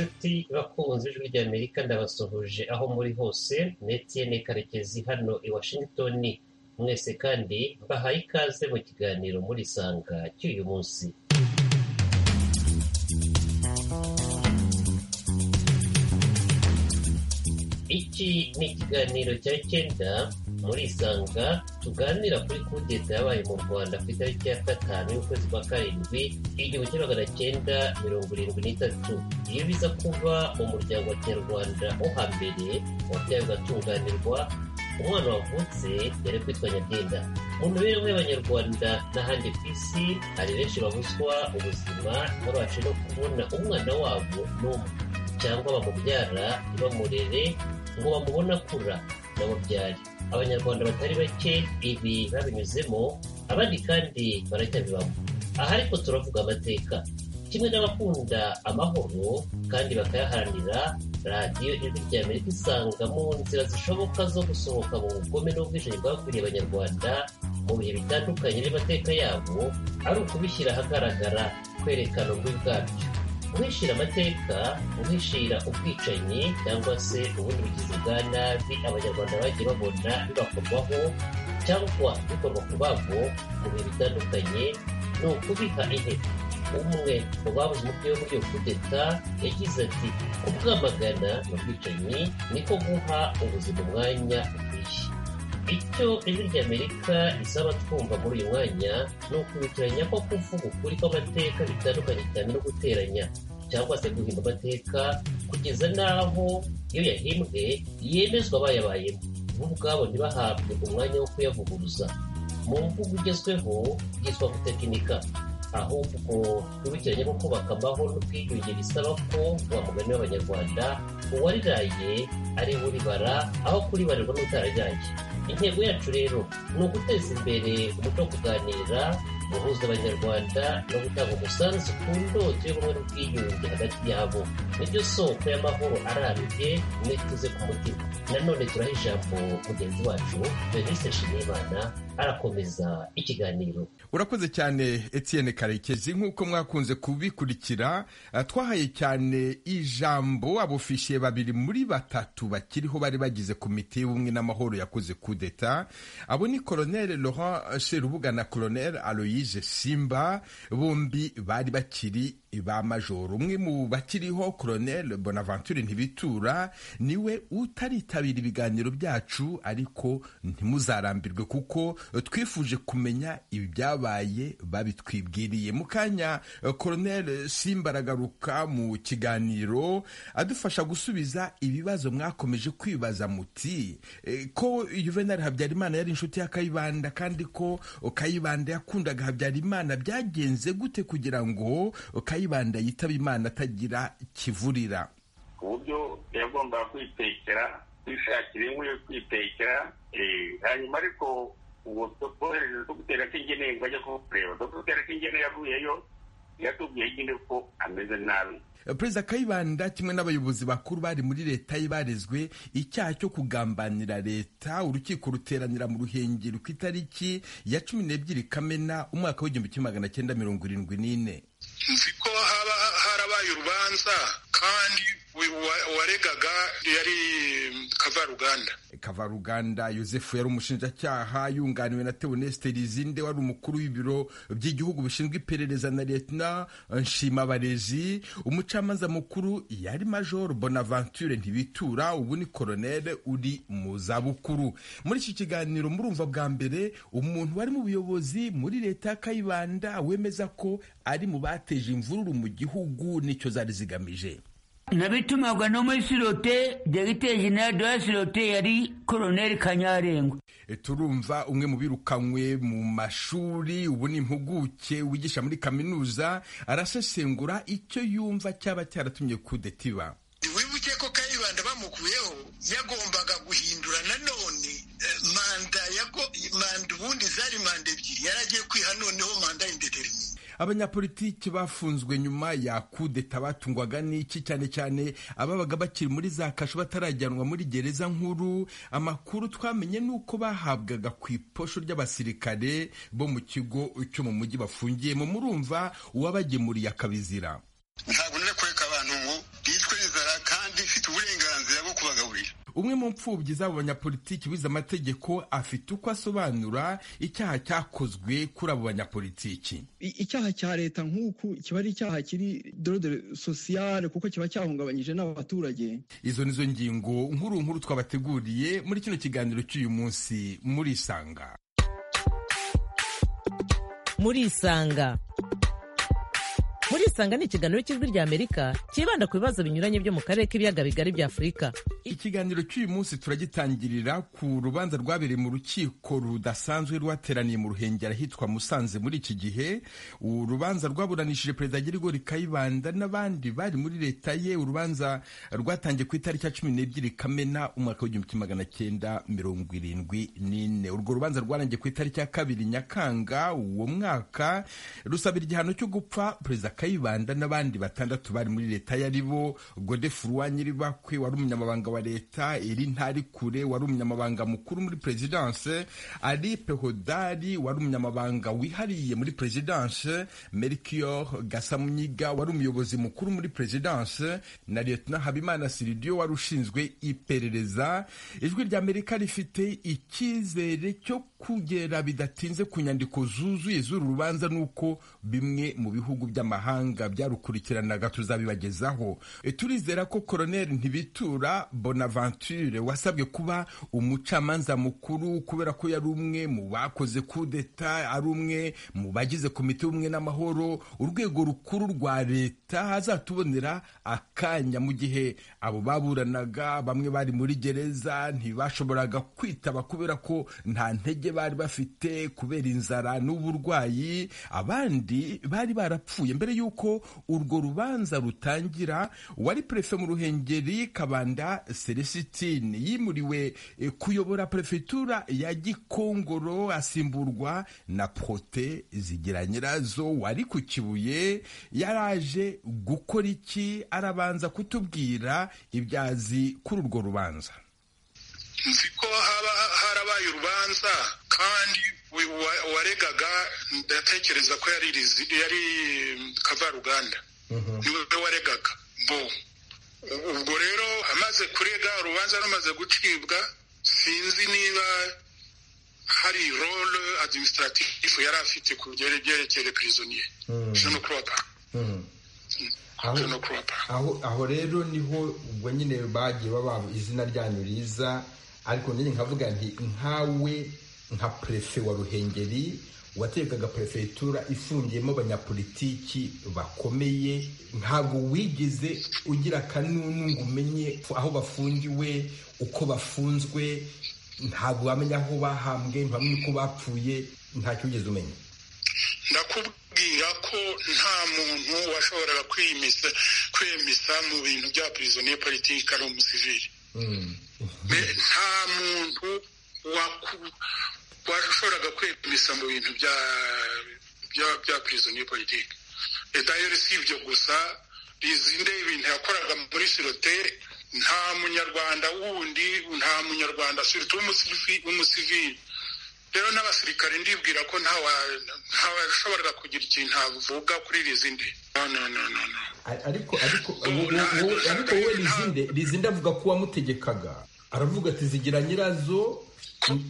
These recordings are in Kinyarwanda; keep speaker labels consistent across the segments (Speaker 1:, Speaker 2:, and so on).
Speaker 1: ati “Bakunzi Ijwi ry'Amerika ndabasuhuje aho muri hose ni Etienne Karekezi hano i Washington mwese kandi mbahaye ikaze mu kiganiro murisanga cy'uyu munsi iki ni ikiganiro cya cyenda murisanga tuganira kuri kudeta yabaye mu rwanda ku itariki ya gatanu y'ukwezi kwa karindwi igihumbi kimwe magana cyenda mirongo irindwi n'itatu iyo biza kuba umuryango wa kinyarwanda wo hambere wabyaye ugatunganirwa umwana wavutse yari kwitwa nyabyenda mu mibereho y'abanyarwanda n'ahandi ku isi hari benshi babuzwa ubuzima babashe no kubona umwana wabo n'umwe cyangwa bamubyara ntibamurere ngo bamubone akura bamubyare abanyarwanda batari bake ibi babinyuzemo abandi kandi baracyabibamo aha ariko turavuga amateka kimwe n'abakunda amahoro kandi bakayaharanira radiyo ijwi rya amerika isanga mu nzira zishoboka zo gusohoka mu bugome n'ubwishingi bwakwiriye abanyarwanda mu bihe bitandukanye n'amateka yabo ari ukubishyira ahagaragara kwerekana ububi bwabyo guhishira amateka guhishira ubwicanyi cyangwa se ubundi bugizi bwa nabi abanyarwanda bagiye babona bibakorwaho cyangwa bikorwa ku babo mu bihe bitandukanye ni ukubiha intebe umwe mu babuze umutwe wo muri iyo kudeta yagize ati kubwamagana mu bwicanyi niko guha ubuzima umwanya ukwiye icyo ijwi ry'amerika risaba twumva muri uyu mwanya ni ukubikiranya ko kuvuga ukuri kw'amateka bitandukanye cyane no guteranya cyangwa se guhimba amateka kugeza n'aho iyo yahimbwe yemezwa abayabayemo bo ubwabo ntibahabwe umwanya wo kuyavuguruza mu mvugo igezweho yitwa gutekinika ahubwo tubikiranye ko kubaka amahoro n'ubwiyunge bisaba ko wa mugani w'abanyarwanda uwariraye ari uribara aho kuribarirwa n'utararyaye intego yacu rero ni uguteza imbere umuco wo kuganira guhuza abanyarwanda no gutanga umusanzu ku ndoto y'ubumwe n'ubwiyunge hagati yabo nibyo soko y'amahoro arambye mwituze ku mutima nanone turaha ijambo mugenzi wacu venise nshimiyimana arakomeza ikiganiro
Speaker 2: urakoze cyane Etienne karekezi nk'uko mwakunze kubikurikira eh, twahaye cyane ijambo abofishe babiri muri batatu bakiriho bari bagize komite y'ubumwe n'amahoro yakoze kudeta abo ni colonel laurent sherubuga na colonel aloyise simba bombi bari bakiri ba majoro umwe mu bakiriho colonel bonaventure ntibitura niwe utaritabira ibiganiro byacu ariko ntimuzarambirwe kuko twifuje kumenya ibyabaye babitwibwiriye mu kanya eh, colonel simba aragaruka mu kiganiro adufasha gusubiza ibibazo mwakomeje kwibaza muti eh, ko juvenal habyarimana yari inshuti ya kayibanda kandi ko kayibanda yakundaga habyarimana byagenze gute kugira ngo kayibanda yitaba imana atagira kivurira
Speaker 3: ku buryo yagombaga kwitekera kwishakira inkwi yo kwitekera eh, hanyuma ariko uwo twohereze dogiteri akingeneye ngo ajye kukureba dogiteri akingeneye avuyeyo yatubwiye nyine ko ameze nabi
Speaker 2: Eh, perezida kayibanda kimwe n'abayobozi bakuru bari muri leta ye barezwe icyaha cyo kugambanira leta urukiko ruteranira mu ruhengeri ku itariki ya cumi n'ebyiri kamena umwaka w'igihumbi kimwe magana cyenda mirongo irindwi n'ine
Speaker 4: nzi ko haba harabaye urubanza kandi uyu wa- waregaga yari kavaruganda
Speaker 2: kavaruganda yosefu yari umushinjacyaha yunganiwe na teoneste rizinde wari umukuru w'ibiro by'igihugu bishinzwe iperereza na leta nshimabarezi umucamanza mukuru yari major bonaventure ntibitura ubu ni koronere uri mu zabukuru muri iki kiganiro murumva bwa mbere umuntu wari mu buyobozi muri leta ya kayibanda wemeza ko ari mu bateje imvururu mu gihugu nicyo zari zigamije
Speaker 5: nabitumagwa no muri sirote dogiteri jenerali de la sirote yari koroneri kanyarengwa
Speaker 2: E, turumva umwe mu birukanywe mu mashuri ubu ni impuguke wigisha muri kaminuza arasesengura icyo yumva cyaba cyaratumye kudeta iba
Speaker 4: wibuke ko kayibanda bamukuyeho yagombaga guhindura nanone eh, manda yago- manda ubundi zari manda ebyiri yari agiye kwiha noneho manda indetermine
Speaker 2: abanyapolitiki bafunzwe nyuma ya kudeta batungwaga n'iki cyane cyane ababaga bakiri muri za kasho batarajyanwa muri gereza nkuru amakuru twamenye ni uko bahabwaga ku iposho ry'abasirikare bo mu kigo cyo mu mujyi bafungiyemo murumva uwabagemuriye akabizira
Speaker 4: ntabwo nari kureka abantu ngo bitwe za
Speaker 2: umwe mu mfubyi z'abo banyapolitiki bize amategeko afite uko asobanura icyaha cyakozwe kuri abo banyapolitiki
Speaker 6: icyaha cya leta nk'uku kiba ari icyaha kiri dorode sosiyale kuko kiba cyahungabanyije n'abaturage
Speaker 2: izo ni zo ngingo nkuru nkuru twabateguriye muri kino kiganiro cy'uyu munsi muri isanga
Speaker 7: muri isanga muri isanga ni ikiganiro cy'ijwi rya amerika cyibanda ku bibazo binyuranye byo mu karere k'ibiyaga bigari bya afurika
Speaker 2: ikiganiro cy'uyu munsi turagitangirira ku rubanza rwabereye mu rukiko rudasanzwe rwateraniye mu ruhengeri ahitwa musanze muri iki gihe urubanza rwaburanishije perezida girigori kayibanda n'abandi bari muri leta ye urubanza rwatangiye ku itariki ya cumi n'ebyiri kamena umwaka w'igihumbi kimwe magana cyenda mirongo irindwi n'ine urwo rubanza rwarangiye ku itariki ya kabiri nyakanga uwo mwaka rusabira igihano cyo gupfa perezida kayibanda n'abandi batandatu bari muri leta ye ari bo godefu nyiribakwe wari umunyamabanga wa leta iri ntarikure wari umunyamabanga mukuru muri perezidanse ari pehodari wari umunyamabanga wihariye muri perezidanse merkior gasamunyiga wari umuyobozi mukuru muri perezidanse na liyetona habimana siridiyo wari ushinzwe iperereza ijwi rya amerika rifite icyizere cyo kugera bidatinze ku nyandiko zuzuye z'uru rubanza n'uko bimwe mu bihugu by'amahanga byarukurikiranaga tuzabibagezaho turizera ko koroneri ntibitura bonaventure wasabwe kuba umucamanza mukuru kubera ko yari umwe mu bakoze kudeta ari umwe mu bagize komite y'ubumwe n'amahoro urwego rukuru rwa leta azatubonera akanya mu gihe abo baburanaga bamwe bari muri gereza ntibashoboraga kwitaba kubera ko nta ntege bari bafite kubera inzara n'uburwayi abandi bari barapfuye mbere y'uko urwo rubanza rutangira wari perefe mu ruhengeri kabanda Celestine yimuriwe kuyobora perefegitura ya Gikongoro asimburwa na Prote zigira nyirazo wari ku Kibuye yaraje gukora iki arabanza kutubwira ibyazi kuri urwo rubanza
Speaker 4: nzi ko haba harabaye urubanza kandi waregaga ndatekereza ko yari kavaruganda niwe waregaga bo ubwo rero amaze kurega urubanza rumaze gucibwa sinzi niba hari role administrative yari afite ku byerekeye prisonier jeno cropa
Speaker 2: aho rero niho ubwo nyine bagiye baba izina ryanyu riza ariko nyine nkavuga nti nkawe nka prefe wa ruhengeri wategekaga perefegitura ifungiyemo abanyapolitiki bakomeye ntabwo wigeze ugira akanunu ngo umenye aho bafungiwe uko bafunzwe ntabwo wamenya aho bahambwe ntibamenye uko bapfuye ntacyo wigeze umenya
Speaker 4: ndakubwira ko nta muntu washoboraga kwemesa mu bintu bya perizoniye politiki ari umusivili nta muntu washoboraga kwemeza mu bintu bya bya bya prisonier politike dayeri si ibyo gusa bizinde ibintu yakoraga muri sirote nta munyarwanda wundi nta munyarwanda surtout umusivili rero n'abasirikare ndibwira ko ntawashoboraga kugira ikintu avuga kuri rizinde
Speaker 2: ariko ariko wowe rizinde rizinde avuga ko wamutegekaga aravuga ati zigira nyirazo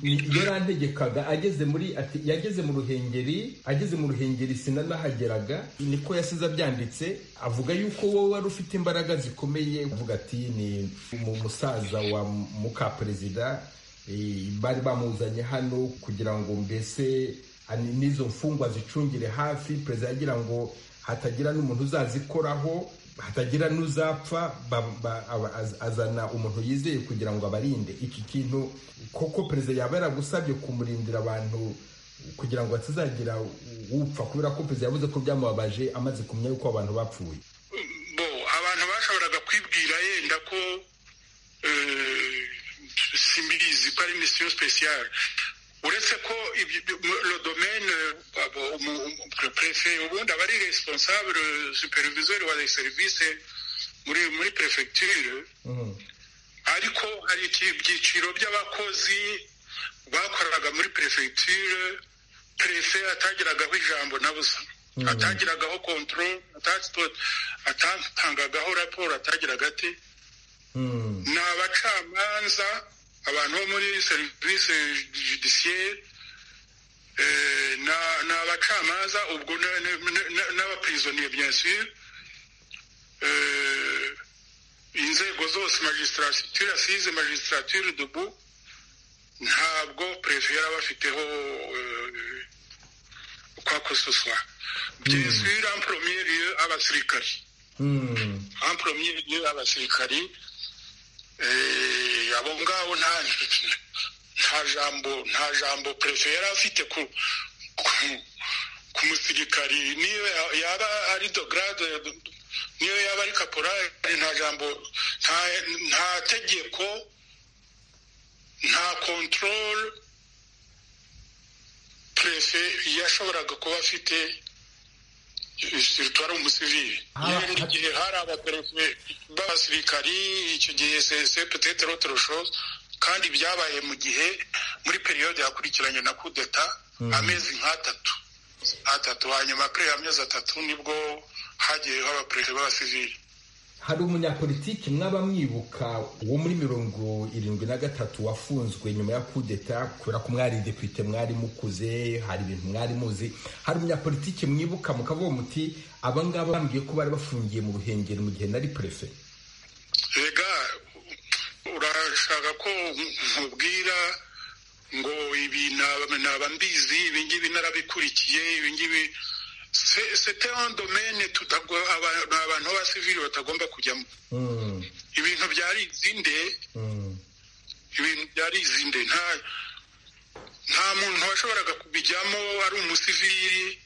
Speaker 2: yarantegekaga ageze muri ati yageze mu ruhengeri ageze mu ruhengeri sinanahageraga niko yasize abyanditse avuga yuko wowe wari ufite imbaraga zikomeye avuga ati ni umusaza wa muka perezida bari bamuzanye hano kugira ngo mbese n'izo mfungwa zicungire hafi perezida agira ngo hatagira n'umuntu uzazikoraho hatagira n'uzapfa azana umuntu yizeye kugira ngo abarinde iki kintu koko perezida yaba yaragusabye kumurindira abantu kugira ngo hatazagira upfa kubera ko perezida yavuze ko byamubabaje amaze kumenya yuko abantu bapfuye
Speaker 4: bo abantu bashoboraga kwibwira yenda ko simbizi ko ari misiyo sipesiyare uretse ko rodomene prefe ubundi aba ari responsable supervisori wa serivisi muri muri perefegiture ariko hari ibyiciro by'abakozi bakoraga muri perefegiture prefe atagiragaho ijambo na busa atagiragaho control atatangagaho raporo atagiraga ati ni abacamanza abantu bo muri serivisi judisiyeri ni abacamanza ubwo n'abapirizoniye byensuye inzego zose magistrature asize magistrature dubu ntabwo perefe yari abafiteho kwa kososwa byensuye ampuromiyeri abasirikari ampuromiyeri abasirikari abo ngabo nta jambo nta jambo perefe yari afite ku musirikari niyo yaba ari dograde niyo yaba ari kaporari nta jambo nta tegeko nta kontorore perefe yashoboraga kuba afite situwari umusivili igihe hari abaperefe b'abasirikari icyo gihe sese petete rotoroshoze kandi byabaye mu gihe muri periyode yakurikiranye na kudeta amezi nk'atatu atatu hanyuma kuri amezi atatu nibwo hagiyeho abaperefe b'abasivili
Speaker 2: hari umunyapolitiki mwaba mwibuka wo muri mirongo irindwi na gatatu wafunzwe nyuma ya kudeta kubera ko mwari depite mwari mukuze hari ibintu mwari muzi hari umunyapolitiki mwibuka mukavuga muti abangaba bambwiye ko bari bafungiye mu ruhengeri mu gihe nari perefe
Speaker 4: rega urashaka ko nkubwira ngo ibi naba mbizi ibi ngibi narabikurikiye ibi ngibi sete ondomene abantu b'abasivili batagomba kujyamo ibintu byari izinde ibintu byari izinde nta muntu washoboraga kubijyamo ari umusivili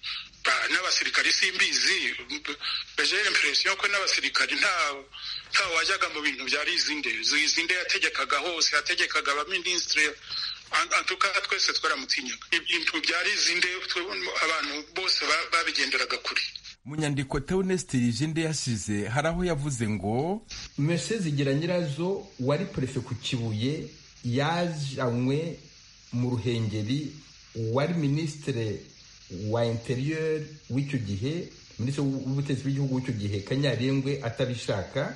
Speaker 4: n'abasirikari simbizi bejere impresiyo ko n'abasirikari nta wajyaga mu bintu byari izinde izinde yategekaga hose yategekaga abaminisitiri antuka twese twaramutinyaga ibintu byari izinde abantu bose babigenderaga kure
Speaker 2: mu nyandiko teonesite yijinde yasize hari aho yavuze ngo mese zigira nyirazo wari perefe ku kibuye yajanywe mu ruhengeri wari minisitire wa interiyeri w'icyo gihe minisitiri w'ubutegetsi bw'igihugu w'icyo gihe kanyarengwe atabishaka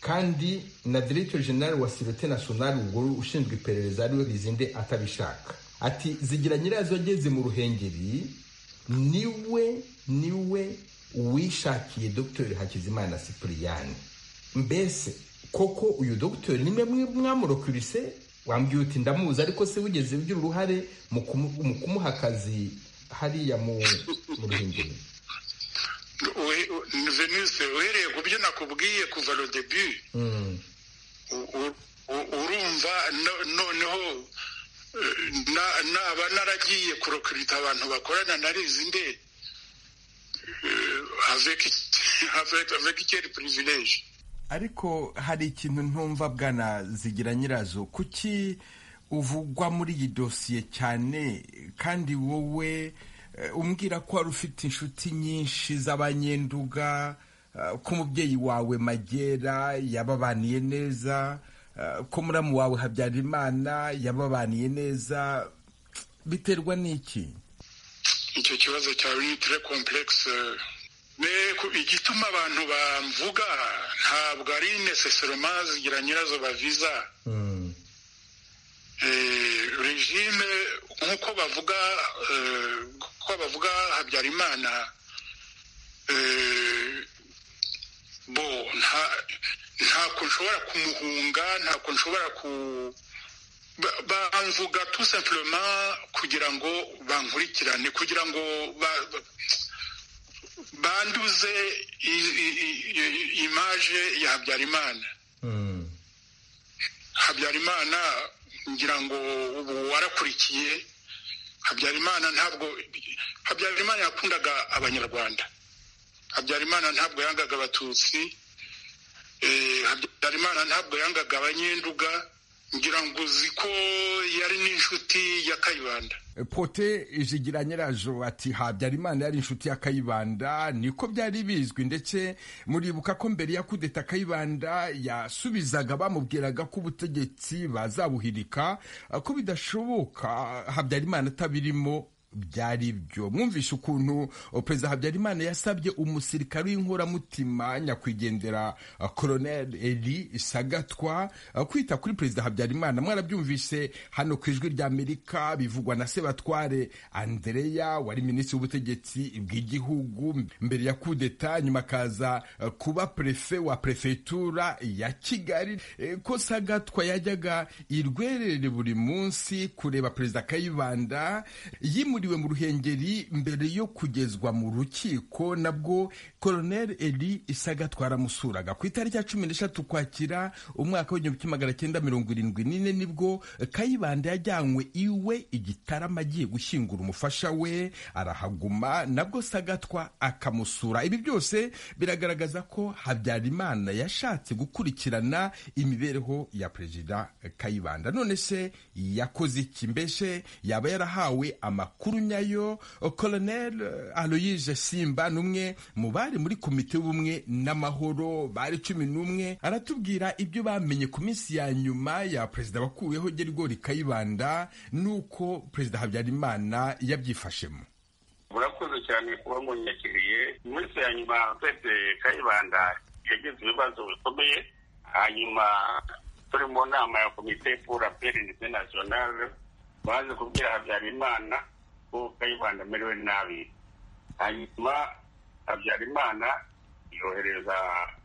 Speaker 2: kandi na diregiteri generali wa sirote nasiyonari ubwo ushinzwe iperereza ariwe rizinde atabishaka ati zigira nyirazo ageze mu ruhengeri niwe niwe wishakiye dogiteri hakizimana sipuriyani mbese koko uyu dogiteri nimwe mwamurokirise wambwiye uti ndamuzi ariko se wigeze ugira uruhare mu kumuha akazi hariya mu ruhengeri
Speaker 4: venise uhereye ku byo nakubwiye kuva rodebi urumva noneho naba naragiye kurokirita abantu bakorana na rizinde avec icyeri privilege
Speaker 2: ariko hari ikintu ntumva bwana zigira nyirazo kuki uvugwa muri iyi dosiye cyane kandi wowe umbwira ko wari ufite inshuti nyinshi z'abanyenduga ko umubyeyi wawe magera yababaniye neza ko muramu wawe habyarimana yababaniye neza biterwa n'iki
Speaker 4: icyo kibazo cyawe ni tere kompuregisi igituma abantu bamvuga ntabwo ari neseseroma zigira nyirazo baviza regime nk'uko bavuga ko bavuga habyarimana bo ntabwo nshobora kumuhunga ntabwo nshobora ku bamvuga tout simplement kugira ngo bankurikirane kugira ngo banduze imaje ya habyarimana habyarimana ngira ngo ubu warakurikiye habyarimana ntabwo habyarimana yakundaga abanyarwanda habyarimana ntabwo yangaga abatutsi habyarimana ntabwo yangaga abanyenduga ngira ngo uzi ko yari n'inshuti ya kayibanda
Speaker 2: pote ijigira nyirajo ati habyarimana yari inshuti ya kayibanda niko byari bizwi ndetse muribuka ko mbere ya kudeta kayibanda yasubizaga bamubwiraga ko ubutegetsi bazabuhirika ko bidashoboka habyarimana atabirimo byari byo mwumvishe ukuntu perezida habyarimana yasabye umusirikare w'inkoramutima nyakwigendera uh, colonel eri sagatwa uh, kwita kuri perezida habyarimana mwarabyumvise hano ku ijwi ry'amerika bivugwa na sebatware andreya wari minisitiri w'ubutegetsi bw'igihugu mbere ya kudeta nyuma akaza uh, kuba prefe wa prefetura ya kigali eh, ko sagatwa yajyaga irwerere buri munsi kureba perezida kayibanda yimuriwe yimuriwe mu ruhengeri mbere yo kugezwa mu rukiko nabwo colonel eli isaga twaramusuraga ku itariki ya cumi n'eshatu ukwakira umwaka w'igihumbi kimwe magana cyenda mirongo irindwi n'ine nibwo kayibanda yajyanywe iwe igitarama agiye gushyingura umufasha we arahaguma nabwo sagatwa akamusura ibi byose biragaragaza ko habyarimana yashatse gukurikirana imibereho ya perezida kayibanda none se yakoze iki mbese yaba yarahawe amakuru nyayo colonel aloyise simba n'umwe mu bari muri komite y'ubumwe n'amahoro bari cumi n'umwe aratubwira ibyo bamenye ku minsi ya nyuma ya perezida wakuweho gerigori kayibanda n'uko perezida habyarimana yabyifashemo
Speaker 3: murakoze cyane kuba munyakiriye mu minsi ya nyuma twese kayibanda yagize ibibazo bikomeye hanyuma turi mu nama ya komite pura perinite nasiyonale baje kubwira habyarimana ko kayibanda amerewe nabi hanyuma habyarimana yohereza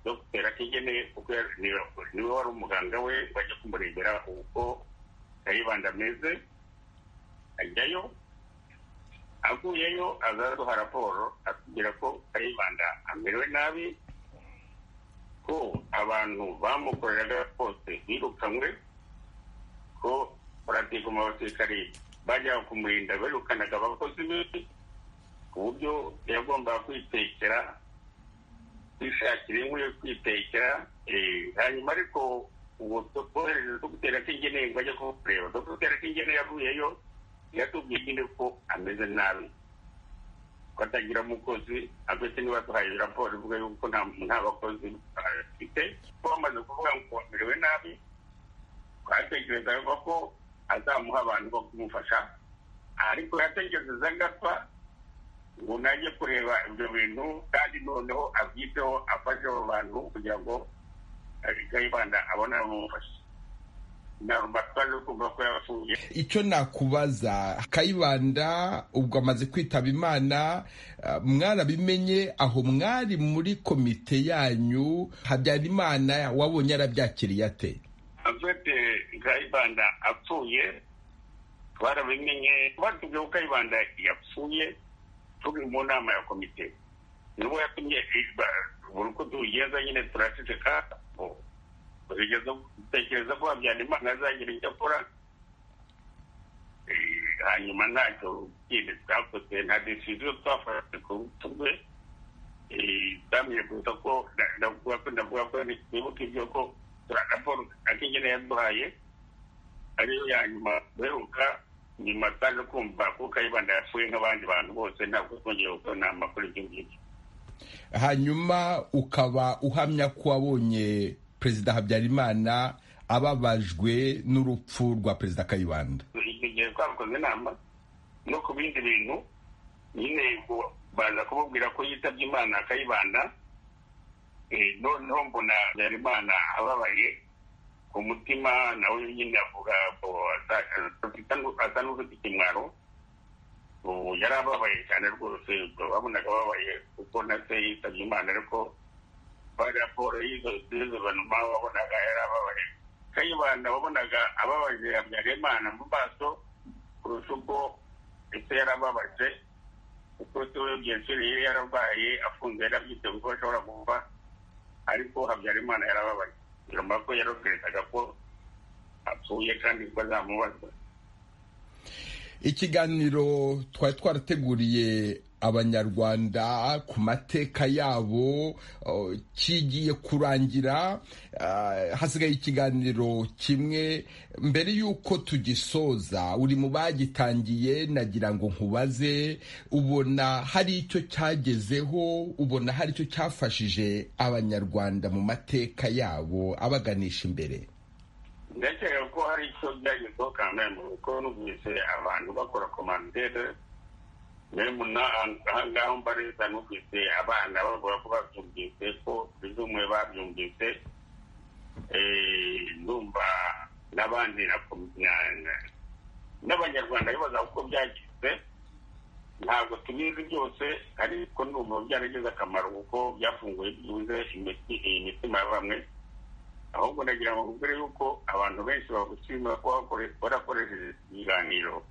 Speaker 3: dogiteri akigene kuko niwe wari umuganga we ngo ajye kumurebera uko kayibanda ameze ajyayo aguyeyo azaduha raporo atubwira ko kayibanda amerewe nabi ko abantu bamukoreraga bose birukanywe ko baratiga mu basirikare bajyaga kumurinda birukanaga abakozi be ku buryo yagombaga kwitekera kwishakira inkwi yo kwitekera hanyuma ariko ubu twohereze dogiteri atingeneye ngo ajye kumureba dogiteri atingeneye yavuyeyo yatubwiye nyine ko ameze nabi ko atagira umukozi agwese niba duhaye raporo ivuga yuko nta bakozi afite ko bamaze kuvuga ngo bamerewe nabi twatekerezaga ko azamuha abantu bo kumufasha ariko yatekereza agapfa ngo najye kureba ibyo bintu kandi noneho abyiteho afashe abo bantu kugira ngo kayibanda abone abamufasha
Speaker 2: icyo nakubaza kayibanda ubwo amaze kwitaba imana mwarabimenye aho mwari muri komite yanyu habyarimana wabonye arabyakiriye ate
Speaker 3: afite kayibanda apfuye twarabimenye batubwiye ko kayibanda yapfuye turi mu nama ya komite nubwo yatumye buri uko tugenda nyine turaceceka dutekereza ko habyarimana azagira icyo akora hanyuma ntacyo kindi twakoze nta desiziyo twafashe ku rutu rwe twamenye kuruta ko ndavuga ko nibuka ibyo ko raporo akingene yaduhaye ariyo ya nyuma duheruka nyuma twaje kumva ko kayibanda yapfuye nk'abandi bantu bose ntabwo twongeye gukora inama kuri ibyo ngibyo
Speaker 2: hanyuma ukaba uhamya ko wabonye perezida habyarimana ababajwe n'urupfu rwa perezida kayibanda
Speaker 3: igihe twakoze inama no ku bindi bintu nyine baza kumubwira ko yitabye imana kayibanda noneho mbona habyarimana ababaye ku mutima nawe nyine avuga ngo asa n'ufite ikimwaro ubu yari ababaye cyane rwose babonaga ababaye kuko na se yitabye imana ariko raporo y'izo zizobonuma wabonaga yari ababaye kayibanda wabonaga ababaje habyarimana mu maso kurusha uko ese yari ababaje kuko tuwe byinshuri yari yarabaye afunze yarabyitse kuko ashobora kuva ariko habyarimana yarababaye nyuma ko yarokerezaga ko apfuye kandi ko azamubazwa
Speaker 2: ikiganiro twari twarateguriye abanyarwanda ku mateka yabo kigiye kurangira hasigaye ikiganiro kimwe mbere y'uko tugisoza uri mu bagitangiye nagira ngo nkubaze ubona hari icyo cyagezeho ubona hari icyo cyafashije abanyarwanda mu mateka yabo abaganisha imbere
Speaker 3: ndakeka ko hari icyo byagezeho kandi kuko numvise abantu bakora komantere muremuna ahangaha mbareza n'ufite abana babura ko babyumvise ko bizumwe babyumvise ndumva n'abandi n'abanyarwanda bibaza uko byagize ntabwo tubizi byose ariko ndumva byaragize akamaro kuko byafunguye byibuze imitima ya bamwe ahubwo ndagira ngo mbere yuko abantu benshi bagushimira ko barakoresheje ibiganiro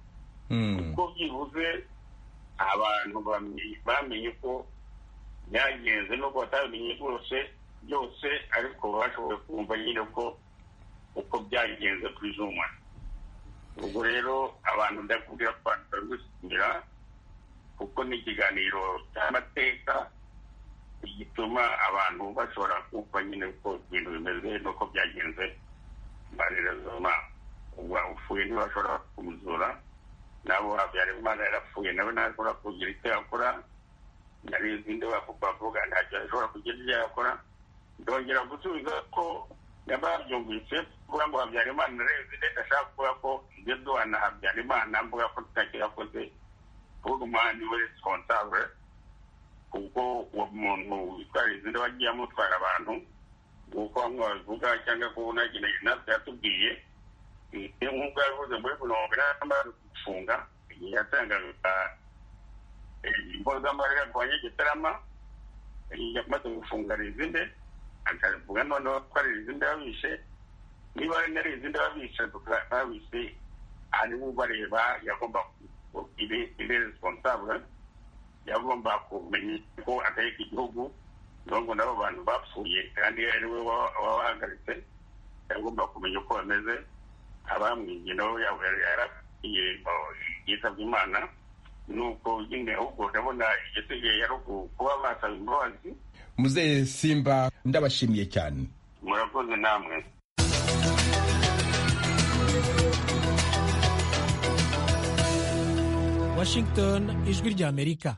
Speaker 3: kuko byibuze abantu bamenye ko byagenze n'ubwo batabimenye rwose byose ariko bashoboye kumva nyine ko uko byagenze ku izuma ubwo rero abantu ndakubwira ko barabishimira kuko ni ikiganiro cy'amateka gituma abantu bashobora kumva nyine ko ibintu bimeze n'uko byagenze mbanezoma uwafuye ntibashobora kumuzura nabo habyara imana yarapfuye nawe ntashobora kugira icyo yakora nari izindi bavuga ntacyo ashobora kugira ibyo yakora ndongera gusubiza ko nababyumvise kuvuga ngo habyara imana narenze ndetse ashaka kuvuga ko ibyo duhana habyara imana mvuga ko tutakirakoze kuvuga umuhanda we responsable kuko uwo muntu witwara izindi aba agiye amutwara abantu nk'uko bamwe babivuga cyangwa ko unageneye natwe yatubwiye nk'uko yavuze muri mirongo inani gufunga yatangaga impozamarira ku banyagitarama yamaze gufunga rizinde akavuga noneho ko ari rizinde babishe niba ari rizinde babishe babishe ari ubareba yagomba ibe responsable yagomba kumenya ko ataheka igihugu ngo nabo bantu bapfuye kandi ari we waba wahagaritse yagomba kumenya uko bameze abamwibye nabo yarabwiye yitabye imana nuko nyine ahubwo ndabona igisigaye ari ukuba basaba imbabazi
Speaker 2: muzehe simba ndabashimiye cyane
Speaker 3: murakoze namwe
Speaker 8: washington ijwi ry'amerika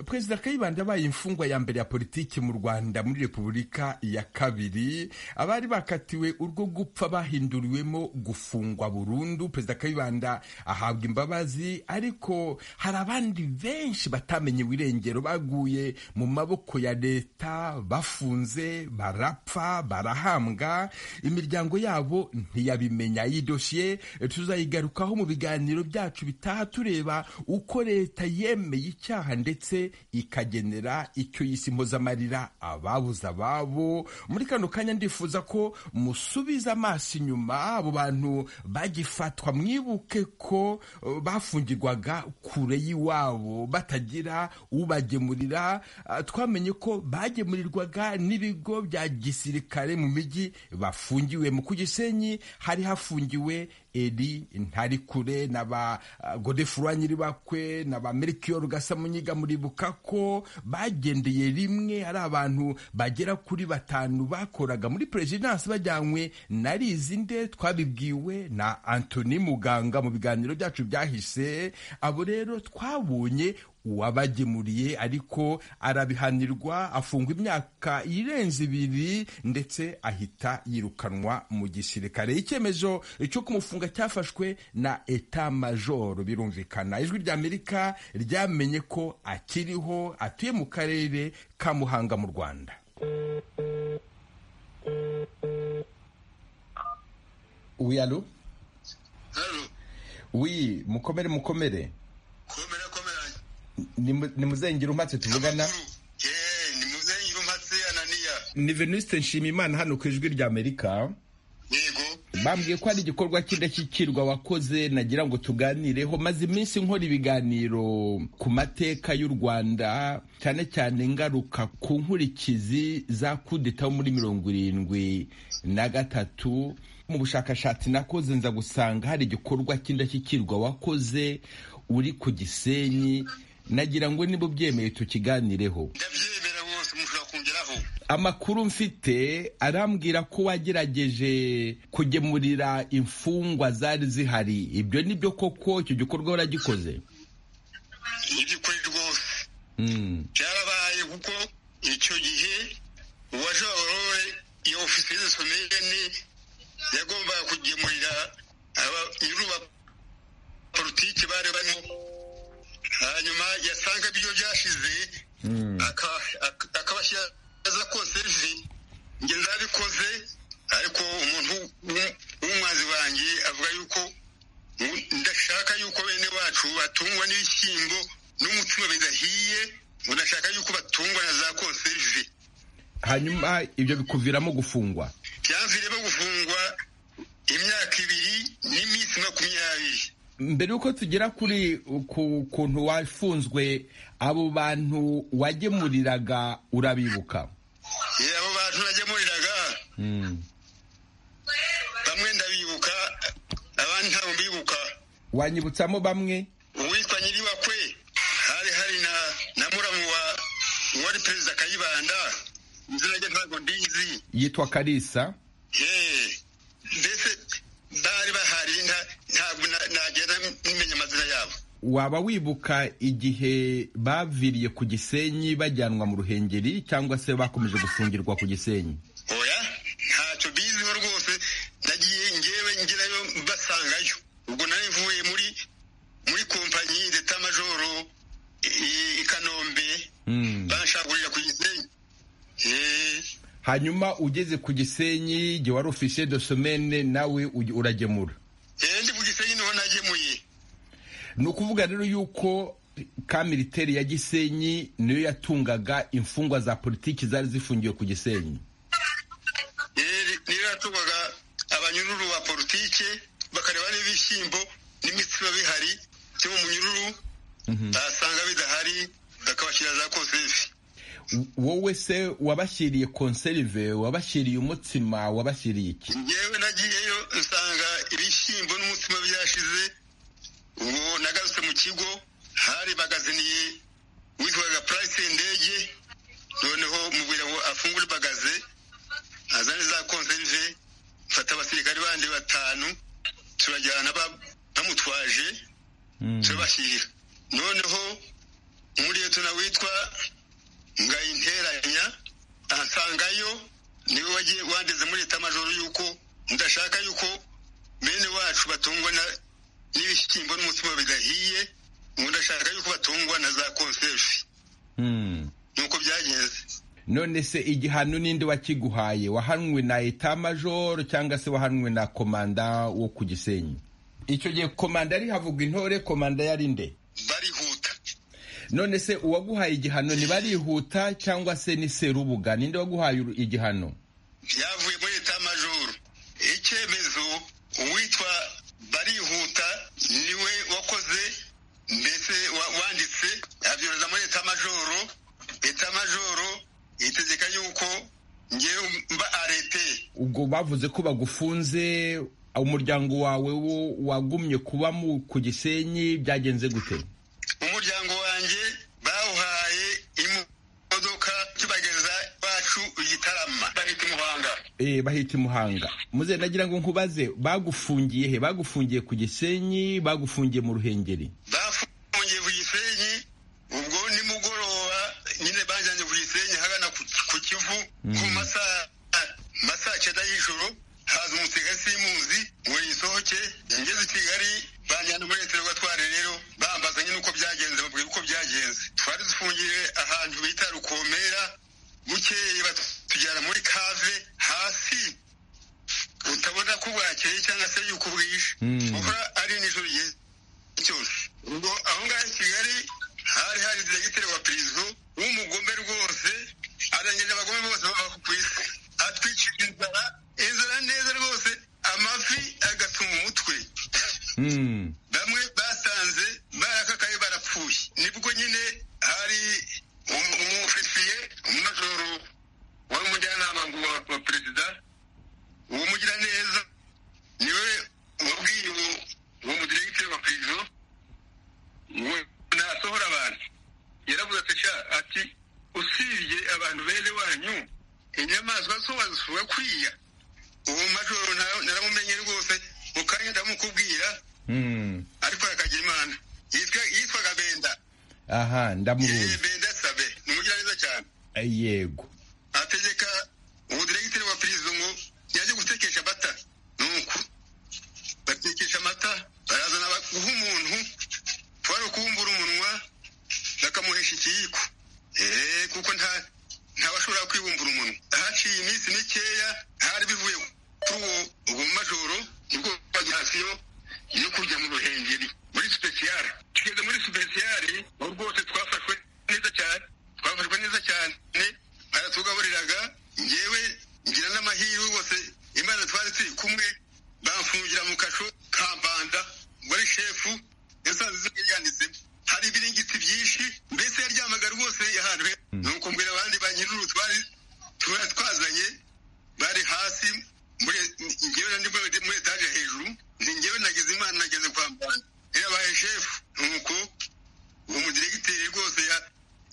Speaker 2: perezida kayibanda abaye imfungwa ya mbere ya politiki mu rwanda muri repubulika ya kabiri abari bakatiwe urwo gupfa bahinduriwemo gufungwa burundu perezida kayibanda ahabwa imbabazi ariko hari abandi benshi batamenye ibirengero baguye mu maboko ya leta bafunze barapfa barahambwa imiryango yabo ntiyabimenya iyi dosiye tuzayigarukaho mu biganiro byacu bitaha tureba uko leta yemeye icyaha ndetse ikagenera icyo yise impozamarira ababuze ababo muri kano kanya ndifuza ko musubiza amaso inyuma abo bantu bagifatwa mwibuke ko bafungirwaga kure y'iwabo batagira ubagemurira twamenye ko bagemurirwaga n'ibigo bya gisirikare mu mijyi bafungiwemo ku gisenyi hari hafungiwe eri ntarikure na ba godefurwa nyiribakwe na ba merikiyo rugasa munyiga muribuka ko bagendeye rimwe ari abantu bagera kuri batanu bakoraga muri perezidansi bajyanywe na rizinde twabibwiwe na antoni muganga mu biganiro byacu byahise abo rero twabonye uwabagemuriye ariko arabihanirwa afungwa imyaka irenze ibiri ndetse ahita yirukanwa mu gisirikare icyemezo cyo kumufunga cyafashwe na eta majoro birumvikana ijwi ry'amerika ryamenye ko akiriho atuye mu karere ka muhanga mu rwanda wiyalo wi mukomere mukomere ni muzengira umatse tuvugana
Speaker 4: ni muzengira umatse ananiya
Speaker 2: ni veniste nshimimana hano ku ijwi ry'amerika
Speaker 4: yego
Speaker 2: bambwiye ko hari igikorwa cy'indashyikirwa wakoze nagira ngo tuganireho maze iminsi nkora ibiganiro ku mateka y'u rwanda cyane cyane ngaruka ku nkurikizi za kudeta muri mirongo irindwi na gatatu mu bushakashatsi nakoze nza gusanga hari igikorwa cy'indashyikirwa wakoze uri ku gisenyi nagira ngo niba ubyemeye tukiganireho
Speaker 4: ndabyemera wose mushobora kongeraho
Speaker 2: amakuru mfite arambwira ko wagerageje kugemurira imfungwa zari zihari ibyo ni byo koko icyo gikorwa waragikoze
Speaker 4: nibyo ukuri rwose byarabaye kuko icyo gihe uwaje wabarore iyo ofisiye zisomeyeni yagombaga kugemurira aba nyir'uba politiki bari barimo hanyuma yasanga ibyo byashize akabashyira aza konserve njye nzabikoze ariko umuntu w'umwanzi wanjye avuga yuko ndashaka yuko bene bacu batungwa n'ibishyimbo n'umutsima bidahiye ngo ndashaka yuko batungwa na za konserve
Speaker 2: hanyuma ibyo bikuviramo gufungwa
Speaker 4: byanviremo gufungwa imyaka ibiri n'iminsi makumyabiri
Speaker 2: mbere yuko tugera kuri ku kuntu wafunzwe abo bantu wagemuriraga urabibuka
Speaker 4: Eh, abo bantu nagemuriraga bamwe ndabibuka abandi ntabwo mbibuka
Speaker 2: wanyibutsamo bamwe
Speaker 4: uwitwa nyiriwakwe hari hari na na muramu wa wari perezida kayibanda izina rye ntabwo ndizi
Speaker 2: yitwa karisa
Speaker 4: Eh, mbese bari bahari nta- ntabwo na- nagenda nimenya amazina yabo
Speaker 2: waba wibuka igihe baviriye ku gisenyi bajyanwa mu ruhengeri cyangwa se bakomeje gufungirwa ku gisenyi
Speaker 4: oya ntacyo biziho rwose nagiye ngewe ngerayo mbasangayo ubwo nari mvuye muri muri kompanyi ndeta majoro i- i kanombe
Speaker 2: Mm.
Speaker 4: banshagurira ku gisenyi Eh,
Speaker 2: hanyuma ugeze ku gisenyi igihe wari ofisiye de somene nawe uge- uragemura
Speaker 4: eh, ndi ku gisenyi niho nagemuye
Speaker 2: ni ukuvuga rero yuko ka militeri ya gisenyi niyo yatungaga imfungwa za politiki zari zifungiwe ku gisenyi
Speaker 4: Eh, ni- niyo yatugwaga abanyururu ba politike bakareba n'ibishyimbo n'imitsima bihari byo mu munyururu basanga bidahari bakabashyira za konserve
Speaker 2: wowe se wabashyiriye konserive wabashyiriye umutsima wabashyiriye iki
Speaker 4: yewe nagiyeyo nsanga ibishyimbo n'umutsima byashize ubu nagarutse mu kigo hari bagaziniye witwaga purayisi ndege noneho mubwira ngo afungure bagaze azane za konserve mfata abasirikari bandi batanu turajyana ba- bamutwaje turabashyirira noneho umuriyetona witwa ngayinteranya ansangayo niwe wagiye wandeze muri leta majoro yuko ndashaka yuko bene wacu batungwa na- n'ibishyimbo n'umutsima bidahiye ngo ndashaka yuko batungwa na za konserve nuko byagenze
Speaker 2: none se igihano ninde wakiguhaye wahanwe na eta majoro cyangwa se wahanwe na komanda wo ku gisenyi icyo gihe komanda yari havugwa intore komanda yari nde
Speaker 4: barihuta
Speaker 2: none se uwaguhaye igihano ntibarihuta cyangwa se ni serubuga ninde waguhaye uru- igihano
Speaker 4: byavuye muri leta majoro icyemezo uwitwa barihuta niwe wakoze mbese wa- wanditse abyohereza muri leta majoro leta majoro itegeka yuko ngewe mba arete
Speaker 2: ubwo bavuze ko bagufunze umuryango wawe wo wagumye kuba mu ku gisenyi byagenze gute
Speaker 4: umuryango wanjye bawuhaye imodoka tubageza iwacu igitarama bahita umuhanga
Speaker 2: Eh, bahita imuhanga muze nagira ngo nkubaze bagufungiye he bagufungiye ku gisenyi bagufungiye mu ruhengeri
Speaker 4: bafungiye ku gisenyi ubwo nimugoroba nyine bajyanye ku gisenyi hagana ku ku kivu ku masaha masaha cyenda y'ijoro haza umusirikare simuzi ngo yisohoke ngeze i kigali banjyana muri leta gatware rero bambaza nyine uko byagenze babwira uko byagenze twari dufungiye ahantu bita rukomera bukeye batujyana muri kave hasi utabona ko bwakeye cyangwa se yuko bwije buhora ari nijoro igihe cyose ubwo aho ngaho i kigali hari hari diregiteri wa perezida w'umugome rwose arangije abagome bose bava ku isi atwicira inzara inzara neza rwose amafi agatuma umutwe
Speaker 2: Mm.
Speaker 4: bamwe basanze barakakaye barapfuye nibwo nyine hari um- umufisiye umumajoro wari umujyanama ngo wa- wa perezida uwo mugiraneza niwe wabwiye uwo uwo mudiregiteri wa perezida we ntasohora abantu yaravuze ati sha ati usibye abantu bene wanyu inyamaswa zo wazisura kwiya uwo majoro nta- naramumenye rwose mu kanya ndamukubwira
Speaker 2: Mm.
Speaker 4: ariko yakagira imana yitwa yitwaga benda
Speaker 2: aha
Speaker 4: Eh,
Speaker 2: ndamubonye
Speaker 4: benda sabe ni umugiraneza cyane
Speaker 2: Eh, yego
Speaker 4: ategeka umudiregiteri wa perezida ngo yajye gutekesha amata nuko batekesha amata barazana ba- guha umuntu twari ukuwumbura umunwa kumuhesha ikiyiko eee kuko nta ntawashobora kwibumbura umunwa haciye iminsi mikeya hari bivuye kuri uwo ubwo mu majoro nibwo bajyasiyo yo kujya mu ruhengeri muri sipesiyare tugeze muri sipesiyare aho rwose twafashwe neza cyane twafashwe neza cyane baratugaburiraga ngewe ngira n'amahirwe rwose imana twari turi kumwe bamfungira mu kasho ka mbanda muri shefu yasanze yanditsemo hari ibiringiti byinshi mbese yaryamaga rwose ahantu he nuko mbwira abandi ba nyir'uru twari tuba twazanye bari hasi muri ngewe na nibwo muri etaje hejuru ni ngewe nagize imana nageze kwa mbanda yabaye shefu nuko uwo mudiregiteri rwose ya-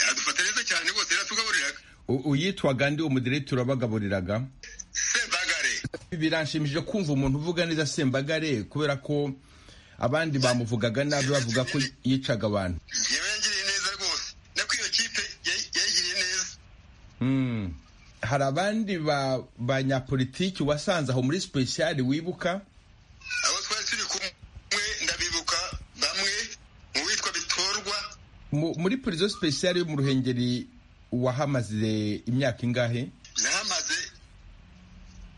Speaker 4: yadufata neza cyane rwose yaratugaburiraga
Speaker 2: U- uyitwaga ndi umudirekiteri wabagaburiraga
Speaker 4: sembagare
Speaker 2: biranshimije kumva umuntu uvuga neza sembagare kubera ko abandi bamuvugaga nabi bavuga ko yicaga abantu
Speaker 4: yewe yagiriye neza rwose nako iyo kipe yay- yayigiriye neza
Speaker 2: Mm. hari abandi ba- banyapolitiki wasanze aho muri special wibuka
Speaker 4: abo twari turi kumwe ndabibuka bamwe mu bitwa bitorwa
Speaker 2: Mu- muri prison special yo mu ruhengeri wahamaze imyaka ingahe
Speaker 4: nahamaze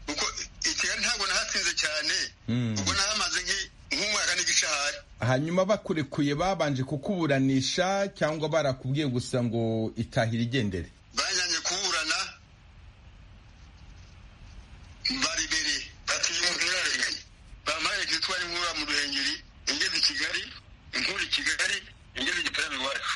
Speaker 4: kuko i kigali ntabwo nahatsinze cyane
Speaker 2: Mm.
Speaker 4: ubwo nahamaze nk'i- nk'umwaka n'igishahari
Speaker 2: hanyuma bakurekuye babanje kukuburanisha cyangwa barakubwiye gusa ngo itahira igendere
Speaker 4: bajyanye kuburana baribere batuye umuntu yararenganye bampaye kitwara inkura mu ruhengeri ingeze i kigali inkura i kigali ingeze i gitarama iwacu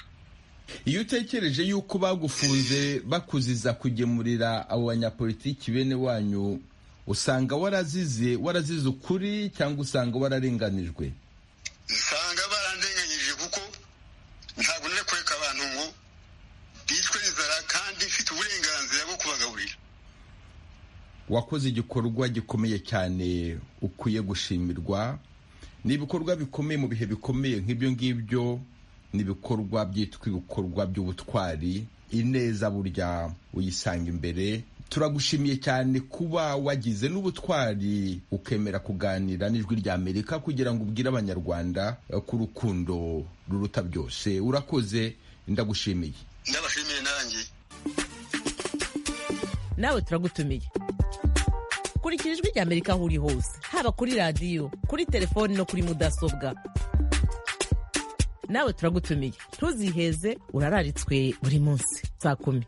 Speaker 2: iyo utekereje yuko bagufunze bakuziza kugemurira abo banyapolitiki bene wanyu usanga warazize warazize ukuri cyangwa usanga wararenganijwe
Speaker 4: usanga barandenganyije kuko ntabwo nari kureka abantu ngo bicwe n'inzara kandi mfite uburenganzira bwo kubagaburira
Speaker 2: wakoze igikorwa gikomeye cyane ukwiye gushimirwa ni ibikorwa bikomeye mu bihe bikomeye nk'ibyo ngibyo ni ibikorwa byitwa ibikorwa by'ubutwari ineza burya uyisanga imbere turagushimiye cyane kuba wagize n'ubutwari ukemera kuganira n'ijwi rya amerika kugira ngo ubwire abanyarwanda eh, ko urukundo ruruta byose urakoze ndagushimiye
Speaker 4: ndabashimiye nanjye
Speaker 7: nawe turagutumiye kurikira ijwi ry'amerika aho uri hose haba kuri radiyo kuri telefoni no kuri mudasobwa nawe turagutumiye ntuziheze urararitswe buri munsi saa kumi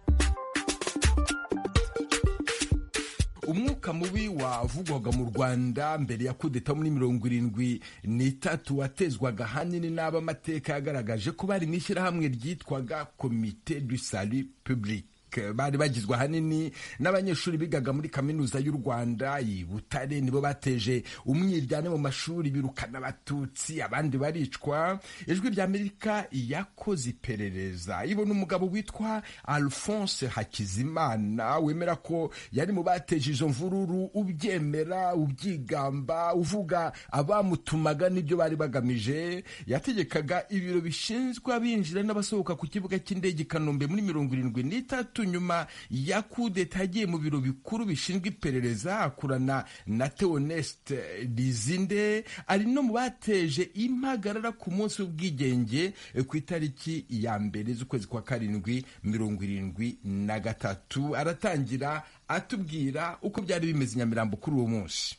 Speaker 2: umwuka mubi wavugwaga mu rwanda mbere ya kudeta muri mirongo irindwi n'itatu watezwaga ahanini n'abamateka yagaragaje ko bari mu ishyirahamwe ryitwaga komite du salut public bari bagizwe ahanini n'abanyeshuri bigaga muri kaminuza y'u rwanda i butare nibo bateje umwiryane mu mashuri birukana abatutsi abandi baricwa ijwi rya amerika yakoze iperereza ibona umugabo witwa alphonse hakizimana wemera ko yari mu bateje izo mvururu ubyemera ubyigamba uvuga abamutumaga n'ibyo bari bagamije yategekaga ibiro bishinzwe abinjira n'abasohoka ku kibuga cy'indege i kanombe muri mirongo irindwi n'itatu nyuma ya kudeta yagiye mu biro bikuru bishinzwe iperereza akorana na teoneste rizinde ari no mu bateje impagarara ku munsi w'ubwigenge eh, ku itariki ya mbere z'ukwezi kwa karindwi mirongo irindwi na gatatu aratangira atubwira uko byari bimeze i nyamirambo kuri uwo munsi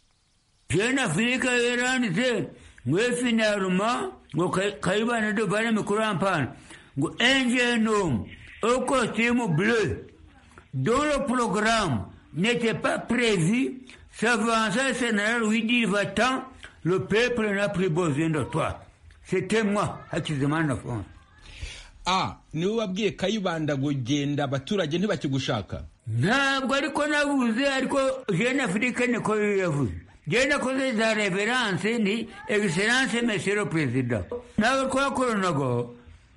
Speaker 5: Jeune Afrique yaranditse ngo ifi naruma ngo Ka- kayibana duvane mikuru ampana ngo ingénome au costume bleu dont le programme n'était pas prévu s'avança le sénéral lui dit va-t'en le peuple n'a plus besoin de toi c'était moi Hakizimana Alphonse
Speaker 2: a niwe wabwiye kayibanda ngo genda abaturage ntibakigushaka
Speaker 5: ntabwo ariko nabuze ariko jeune afrique niko yavuze je nakoze za reveranse ni excellence monsieur le president nabo twakoranaga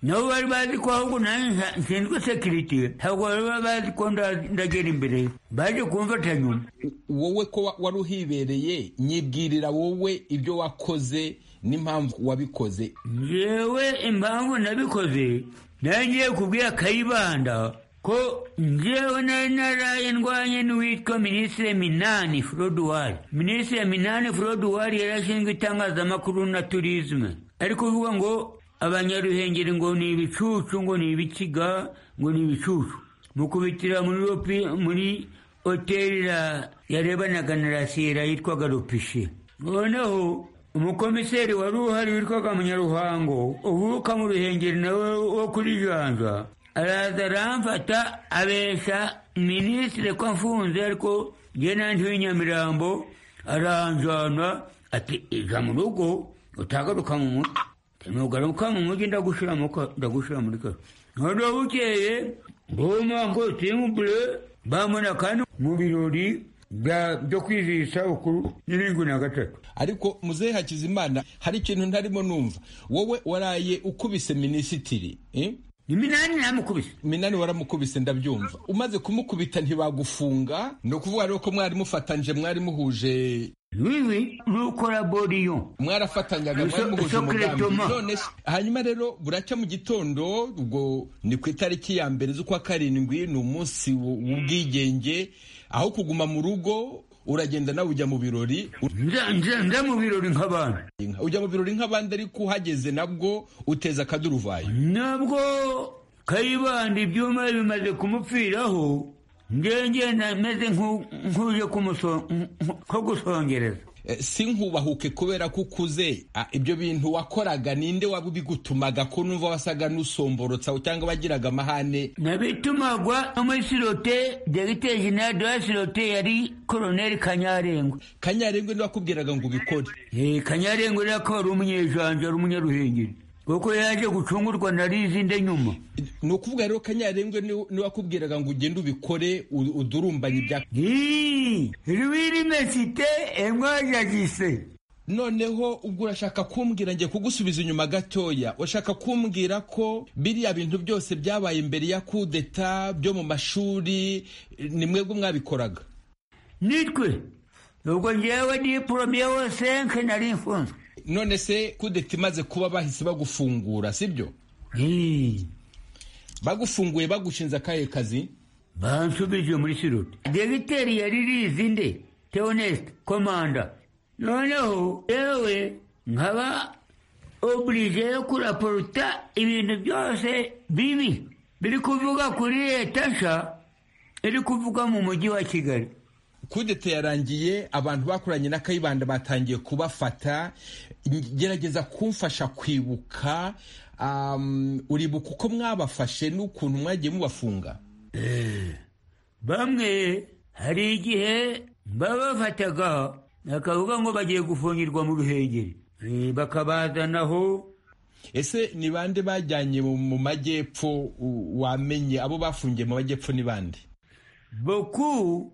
Speaker 5: nabo bari bazi ko ahubwo nanjye nshinzwe security ntabwo bari bazi ko nda- ndagera imbere baje kumfata nyuma
Speaker 2: wowe ko wa- wari uhibereye nyibwirira wowe ibyo wakoze n'impamvu wabikoze
Speaker 5: ngewe impamvu nabikoze nangiye kubwira kayibanda ko ngewe nari naraye ndwanye n'uwitwa minisitiri minani froduwari minisitiri minani froduwari yarashinzwe itangazamakuru na turizme ariko uvuga ngo abanyaruhengeri ngo ni ibicucu ngo ni ibikiga ngo ni ibicucu mu kubitira muri lopi muri hoteli ya- yarebanaga na rasira yitwaga lopishe noneho umukomiseri wari uhari witwaga munyaruhango uvuka mu ruhengeri nawe wo kuri janja araza aramfata abesha minisitiri ko amfunze ariko jye nandi w'inyamirambo aranjana ati ija mu rugo utagaruka mu mutwe ntugaruka mu mujyi ndagushyira mu ka- ndagushyira muri kare noneho bukeye mboma ngo timbure bamubona kandi mu birori bya- byo kwizihiza isabukuru n'irindwi na gatatu
Speaker 2: ariko muzehe hakizimana hari ikintu ntarimo numva wowe waraye ukubise minisitiri eh?
Speaker 5: ni minani namukubise
Speaker 2: minani waramukubise ndabyumva umaze kumukubita ntibagufunga ni ukuvuga rero ko mwari mufatanyije mwari muhuje
Speaker 5: wiwi rukora boriyo
Speaker 2: mwarafatanyaga mwari
Speaker 5: So-
Speaker 2: muhuje
Speaker 5: Socrates
Speaker 2: umugambi
Speaker 5: Thomas.
Speaker 2: none se- hanyuma rero buracya mu gitondo ubwo ni ku itariki ya mbere z'ukwa karindwi ni umunsi w- w'ubwigenge aho kuguma mu rugo uragenda nawe ujya mu birori
Speaker 5: nza nza- nza mu birori nk'abantu
Speaker 2: ujya mu birori nk'abandi ariko uhageze nabwo uteza akaduruvayo
Speaker 5: nabwo kayibanda ibyuma bimaze kumupfiraho ngenge nameze nk'u- nk'uje kumuso- nko gusongereza
Speaker 2: Eh, si nkubahuke kubera ko ukuze Ah, ibyo bintu wakoraga ninde wabigutumaga ko numva wasaga n'usomborotsa cyangwa wagiraga amahane
Speaker 5: nabitumagwa no muri sirote dogiteri jenerali de la sirote yari koroneri kanyarengwe
Speaker 2: kanyarengwe niwe wakubwiraga ngo ubikore
Speaker 5: Eh, kanyarengwe rero akaba ari umunyejanja ari umunyaruhengeri kuko yaje gucungurwa na rizinde nyuma
Speaker 2: ni ukuvuga rero kanyarengwe niwe niwe wakubwiraga ngo ugende ubikore u- udurumbanye ibya
Speaker 5: Ii, rwirimesite emwajagise
Speaker 2: noneho ubwo urashaka kumbwira ngiye kugusubiza inyuma gatoya urashaka kumbwira ko biriya bintu byose byabaye mbere ya kudeta byo mu mashuri eh, ni mwebwe mwabikoraga
Speaker 5: nitwe ubwo ngewe diporome senke nari mfunzwe
Speaker 2: none se kudeta imaze kuba bahise bagufungura sibyo
Speaker 5: Ii,
Speaker 2: bagufunguye bagushinze akahe kazi
Speaker 5: bansubije muri sirote dogiteri yari rizinde teoneste komanda noneho yewe nkaba oburije yo kuraporuta ibintu byose bibi biri kuvuga kuri leta nshya iri kuvuga mu mujyi wa kigali
Speaker 2: kudeta yarangiye abantu bakoranye na kayibanda batangiye kubafata gerageza kumfasha kwibuka um, uribuka uko mwabafashe n'ukuntu mwagiye mubafunga
Speaker 5: bamwe hari igihe babafataga bakavuga ngo bagiye gufungirwa mu ruhengeri Eh, bakabazanaho
Speaker 2: ese ni bande bajyanye mu- mu majyepfo u- wamenye abo bafungiye mu majyepfo ni bande
Speaker 5: boku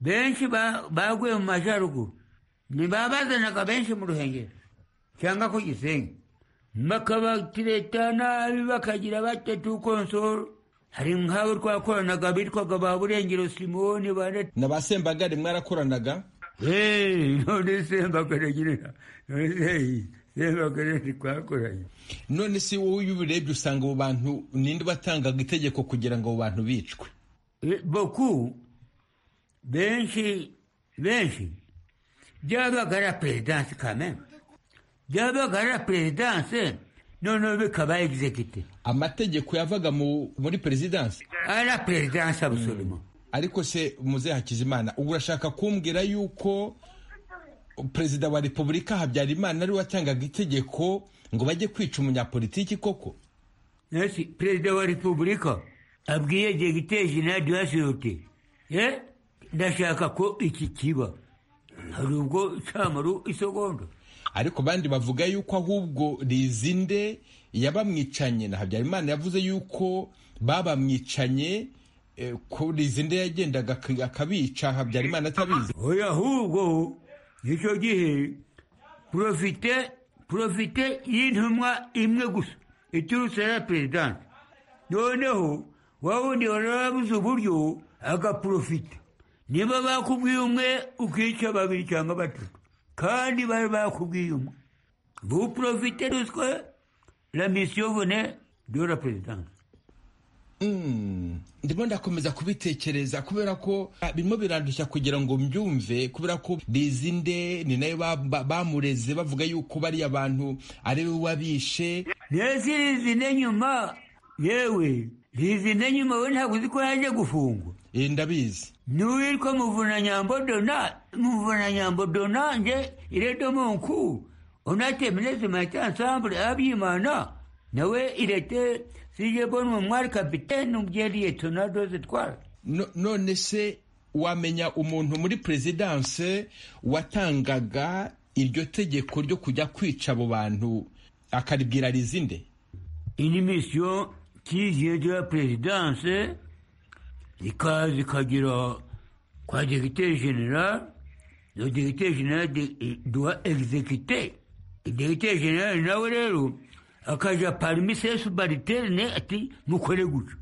Speaker 5: benshi ba- baguye mu majyaruguru ntibabazanaga benshi mu ruhengeri cyangwa ku gisenyi bakabatireta nabi bakagira batatu konsoro hari nk'abo twakoranaga bitwaga ba burengero simoni bane
Speaker 2: na ba sembagare mwarakoranaga
Speaker 5: Hey, none sembakare nyirina none se sembakare ntitwakoranye
Speaker 2: none si wowe iyo ubirebye usanga abo bantu ninde batangaga itegeko kugira ngo abo bantu bicwe
Speaker 5: Eh, boku benshi benshi byabaga ari perezidanse kameme byabaga ari perezidanse noneho bikaba egizegite
Speaker 2: amategeko yavaga mu- muri perezidansi
Speaker 5: ari perezidanse abusoroma
Speaker 2: ariko se muzehe hakizimana ubu urashaka kumbwira yuko perezida wa repubulika habyarimana ariwe watangaga itegeko ngo bajye kwica umunyapolitiki koko
Speaker 5: nasi perezida wa repubulika abwiye degite jenali wasoyote ye ndashaka ko iki kiba hari ubwo cyamaru isegonda
Speaker 2: ariko abandi bavuga yuko ahubwo rizinde yabamwicanye na habyarimana yavuze yuko babamwicanye eh, ko rizinde yagendaga ak- akabica habyarimana atabizi
Speaker 5: oya ahubwo icyo gihe porofite porofite y'intumwa imwe gusa iturutse ya perezidansi noneho wawundi wari wabuze uburyo agaporofita niba bakubwiye umwe ukica babiri cyangwa batatu kandi bari bakubwiye umwe vous profitez de ce que la mission venait de la présidence
Speaker 2: ndimo ndakomeza kubitekereza kubera ko ah, birimo birandushya kugira ngo mbyumve kubera ko rizinde ni nayo ba- ba- bamureze bavuga yuko bariya bantu ari we wabishe
Speaker 5: ndetse rizinde nyuma yewe rizinde nyuma we ntabwo uzi ko yaje gufungwa
Speaker 2: Eh, ndabizi
Speaker 5: n'uwitwa muvunanyambo dona muvunanyambo dona nje irete munku onate minesi maite ansambule abyimana nawe irete sije bonwe mwari kapitene umbyeriye tonadoze twara
Speaker 2: No- none se wamenya umuntu muri perezidanse watangaga iryo tegeko ryo kujya kwica abo bantu akaribwira rizinde
Speaker 5: une mission qui vient de la présidence, ikaza ikagera kwa directeur général, le directeur général de- eh, doit exécuter. Le directeur général nawe rero akaja parmi ses subaliterne ati mukore gutyo.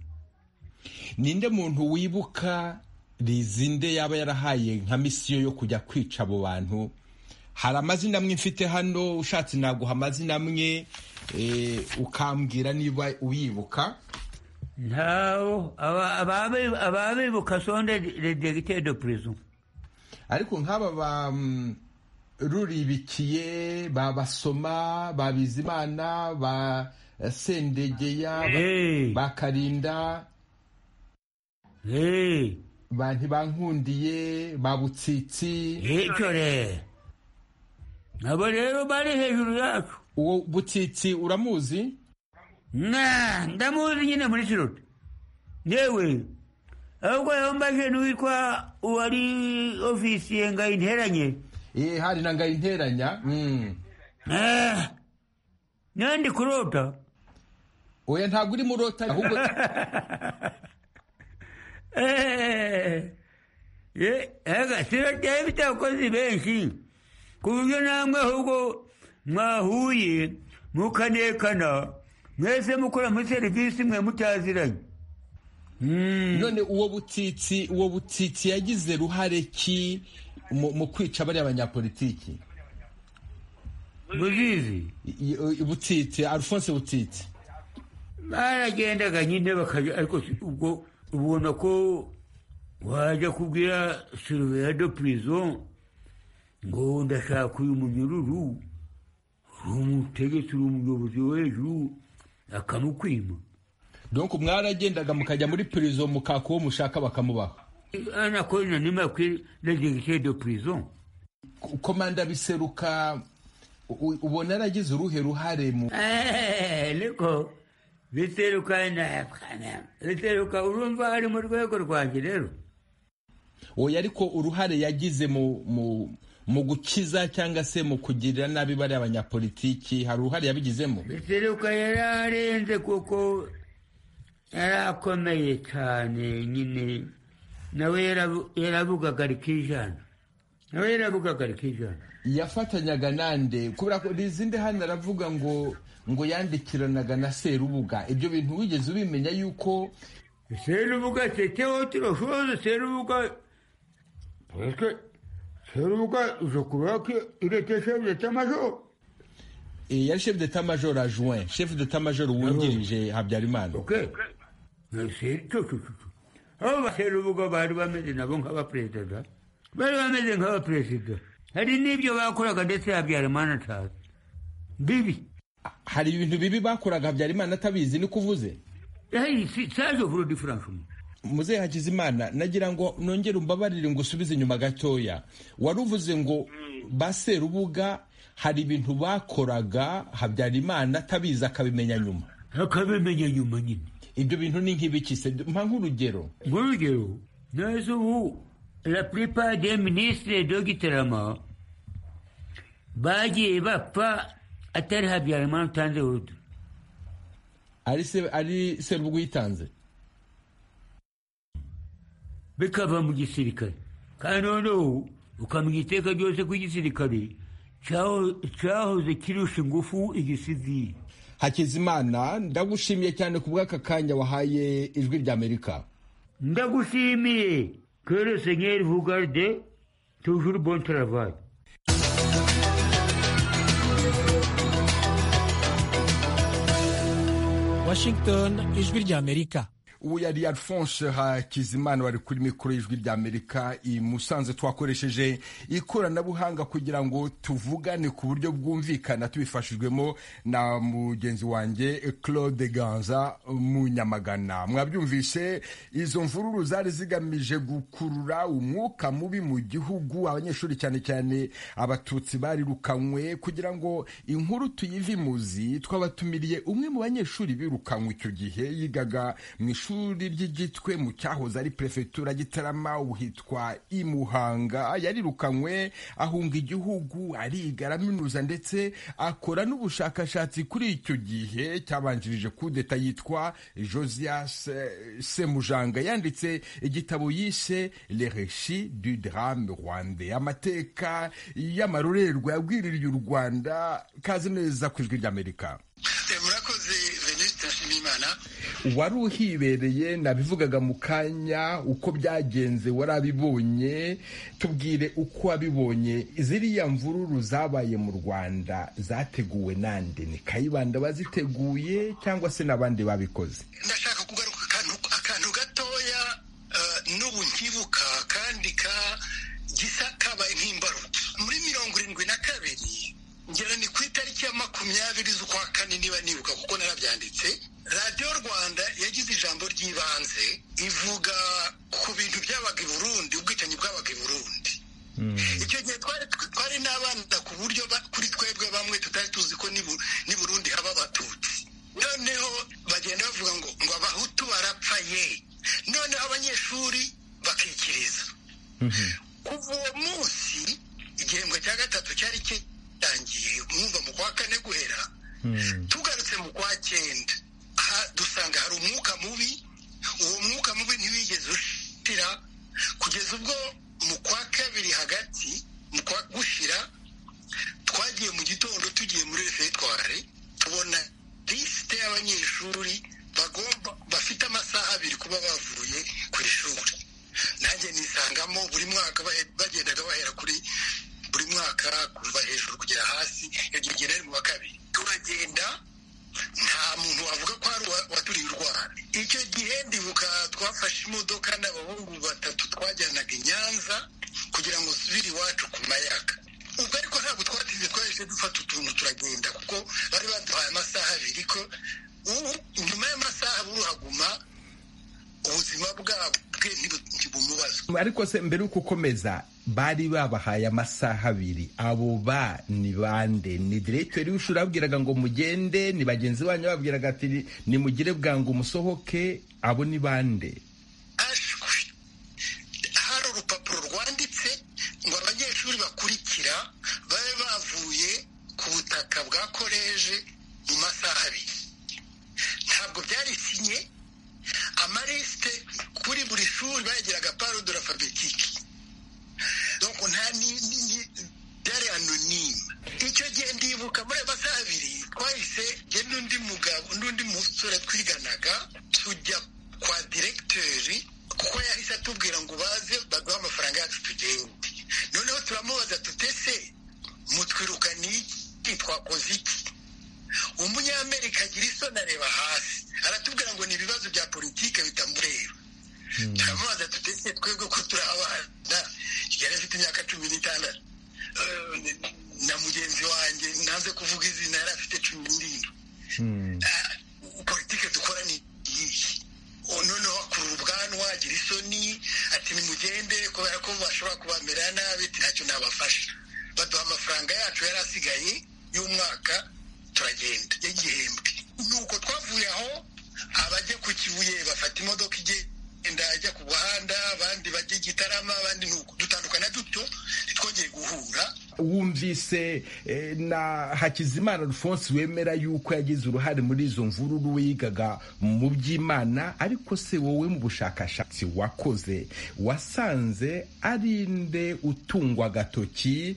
Speaker 2: ninde muntu wibuka rizinde yaba yarahaye nka misiyo yo kujya kwica abo bantu hari amazina amwe mfite hano ushatse naguha amazina amwe eh, ukambwira niba uyibuka
Speaker 5: Ntaho aba- ababe- ababibuka sonde le directeur de prison.
Speaker 2: ariko nk'aba ba mm, ruribikiye ba basoma ba bizimana ba eh, sendegeya
Speaker 5: Eh,
Speaker 2: ba karinda
Speaker 5: eh,
Speaker 2: ba ntibankundiye ba butsitsi
Speaker 5: eh, icyo rero. Nabo rero bari hejuru yacu.
Speaker 2: uwo butsitsi uramuzi
Speaker 5: na ndamuzi nyine muri kiroti yewe ahubwo yambaje n'uwitwa uwari ofisiye ngo ayinteranye
Speaker 2: Eh, hari na ngayinteranya mm.
Speaker 5: Ah, nandi kurota
Speaker 2: oya ntabwo uri murota ahubwo
Speaker 5: Eh, ye- ega siroti ifite abakozi benshi ku buryo namwe ahubwo mwahuye mukanekana mwese mukora muri serivisi mwe mutaziranye Mm.
Speaker 2: none uwo butitsi uwo butitsi yagize ruhare ki mu mu kwica bariya banyapolitiki
Speaker 5: muzizi
Speaker 2: I- i- butitsi alphonse butitsi
Speaker 5: baragendaga nyine bakajya ariko si- ubwo ubona ko wajya kubwira surveya de prison ngo ndashaka uyu munyururu uri umutegetsi uri umuyobozi wo hejuru akamukwima
Speaker 2: donc mwaragendaga mukajya muri prison mukaka uwo mushaka bakamubaha
Speaker 5: anakorana n'imakwi na directeur de prison
Speaker 2: Ko- komanda biseruka u- u- ubona yaragize uruhe ruhare mu
Speaker 5: ariko biteruka na biteruka urumva ari mu rwego rwanjye rero
Speaker 2: oya ariko uruhare yagize mu mu mu gukiza cyangwa se mu kugirira nabi bariya banyapolitiki hari uruhare yabigizemo
Speaker 5: biteruka yari arenze kuko yari akomeye cyane nyine nawe yarabu- yaravugaga ari kijana nawe yaravugaga ari kijana
Speaker 2: yafatanyaga nande kubera ko rizinde hano aravuga ngo ngo yandikiranaga na serubuga ibyo bintu wigeze ubimenya yuko
Speaker 5: serubuga teteho turashoze serubuga parce que serubuga uza kuba iretesha biretamajo
Speaker 2: eh, yari chef d'état major adjoint chef d'état major wungirije habyarimana
Speaker 5: ok serubuga abo baserubuga bari bameze nabo nk'abaperezida bari bameze nk'abaperezida hari n'ibyo bakoraga ndetse habyarimana atazi bibi
Speaker 2: hari ibintu bibi bakoraga habyarimana atabizi niko uvuze
Speaker 5: Hey, si- saje vuro diferanse
Speaker 2: muzehe hakizimana nagira ngo nongere umbabarire ngo usubize inyuma gatoya wari uvuze ngo ba serubuga hari ibintu bakoraga habyarimana atabizi akabimenya nyuma
Speaker 5: akabimenya nyuma nyine
Speaker 2: ibyo bintu ni nk'ibiki se mpa nk'urugero
Speaker 5: nk'urugero neza ubu la plupart des ministres dogitarama bagiye bapfa atari habyarimana utanze urudo
Speaker 2: ari se ari serubuga uyitanze
Speaker 5: bikava mu gisirikare kandi noneho ukamenya iteka ryose ko igisirikare cyaho- cyahoze kirusha ingufu igisivili
Speaker 2: hakizimana ndagushimiye cyane ku bw'aka kanya wahaye ijwi ry'amerika
Speaker 5: ndagushimiye que le seigneur vous garde toujours bon travail
Speaker 8: Washington ijwi ry'Amerika
Speaker 2: uwo yari alphonse hakizimana wari kuri mikoro y'ijwi ry'amerika i musanze twakoresheje ikoranabuhanga kugira ngo tuvugane ku buryo bwumvikana tubifashijwemo na mugenzi wanjye claude ganza munyamagana mwabyumvise izo mvururu zari zigamije gukurura umwuka mubi mu gihugu abanyeshuri cyane cyane abatutsi barirukanywe kugira ngo inkuru tuyivimuzi twabatumiriye umwe mu banyeshuri birukanywe icyo gihe yigaga mu ishuri ishuri ry'igitwe mu cyahoze ari perefegitura gitarama uhitwa imuhanga yarirukanywe ahunga igihugu ariga araminuza ndetse akora n'ubushakashatsi kuri icyo gihe cyabanjirije kudeta yitwa josias semujanga yanditse igitabo yise le reshi du drame rwande amateka y'amarorerwa yabwiririye u rwanda kazi neza ku ijwi ry'amerika
Speaker 4: murakoze veniste nshimiyimana
Speaker 2: wari uhibereye nabivugaga mu kanya uko byagenze warabibonye tubwire uko wabibonye ziriya mvururu zabaye mu rwanda zateguwe nande ni kayibanda baziteguye cyangwa se n'abandi babikoze
Speaker 4: ndashaka kugaruka akantu gatoya n'ubu nkibuka kandi gisa kabaye nk'imbarutso muri mirongo irindwi na kabiri ngera ni ku itariki ya makumyabiri z'ukwa kane niba nibuka kuko narabyanditse radiyo rwanda yagize ijambo ry'ibanze ivuga ku bintu byabaga i burundi ubwicanyi bwabaga i burundi icyo gihe twari n'abana ku buryo kuri twebwe bamwe tutari tuzi ko ni burundi haba abatutsi noneho bagenda bavuga ngo ngo abahutu barapfaye noneho abanyeshuri bakikiriza kuva uwo munsi igihembwe cya gatatu cyari kitangiye mwumva mu kwa kane guhera tugarutse mu kwa cyenda dusanga hari umwuka mubi uwo mwuka mubi ntiwigeze ushira kugeza ubwo mu kwa kabiri hagati mu kwa gushira twagiye mu gitondo tugiye muri refetware tubona lisite y'abanyeshuri bagomba bafite amasaha abiri kuba bavuye ku ishuri nanjye nisangamo buri mwaka bagendaga bahera kuri buri mwaka kuva hejuru kugera hasi iryo rigera mu wa kabiri turagenda nta muntu wavuga ko hari uwaturiye u rwanda icyo gihe ndibuka twafashe imodoka n'abahungu batatu twajyanaga i nyanza kugira ngo usubire iwacu ku mayaga ubwo ariko ntabwo twatize twahise dufata utuntu turagenda kuko bari baduhaye amasaha abiri ko ubu nyuma y'amasaha buruhaguma ubuzima bwabwe ntibumubazwe
Speaker 2: ariko se mbere y'uko ukomeza bari babahaye amasaha abiri abo ba ni bande ni diregiteri w'ishuri ababwiraga ngo mugende ni bagenzi banyu babwiraga ati nimugire bwangu umusohoke abo ni bande
Speaker 4: hari urupapuro rwanditse ngo abanyeshuri bakurikira babe bavuye ku butaka bwa koleje mu masaha abiri ntabwo byari sinye amarisite kuri buri shuri bageraga parudo rafabetike doko nta nini byari anonime icyo gihe ndibuka muri ayo masaha abiri twahise njye n'undi mugabo n'undi musore twiganaga tujya kwa diregiteri kuko yahise atubwira ngo baze baduhe amafaranga yacu tugende noneho turamubaza tutese mutwirukane iki twakoze iki umunyamerika agira isoni areba hasi aratubwira ngo ni ibibazo bya politiki bitamureba turamubaza tutese twebwe ko turi abana yari afite imyaka cumi n'itandatu na mugenzi wanjye nanze kuvuga izina yari afite cumi n'irindwi politiki dukora ni iyihe noneho akurura ubwanwa agira isoni ati nimugende kubera ko bashobora kubamera nabi ntacyo nabafasha baduha amafaranga yacu yari asigaye y'umwaka turagenda y'igihembwe nuko twavuye aho abajya ku kibuye bafata imodoka igiye ajya ku muhanda abandi bajya igitarama abandi nuko dutandukana duto ntitwongere guhura
Speaker 2: wumvise na hakizimana alphonse wemera yuko yagize uruhare muri izo mvururu wigaga mu by'imana ariko se wowe mu bushakashatsi wakoze wasanze ari nde utungwa agatoki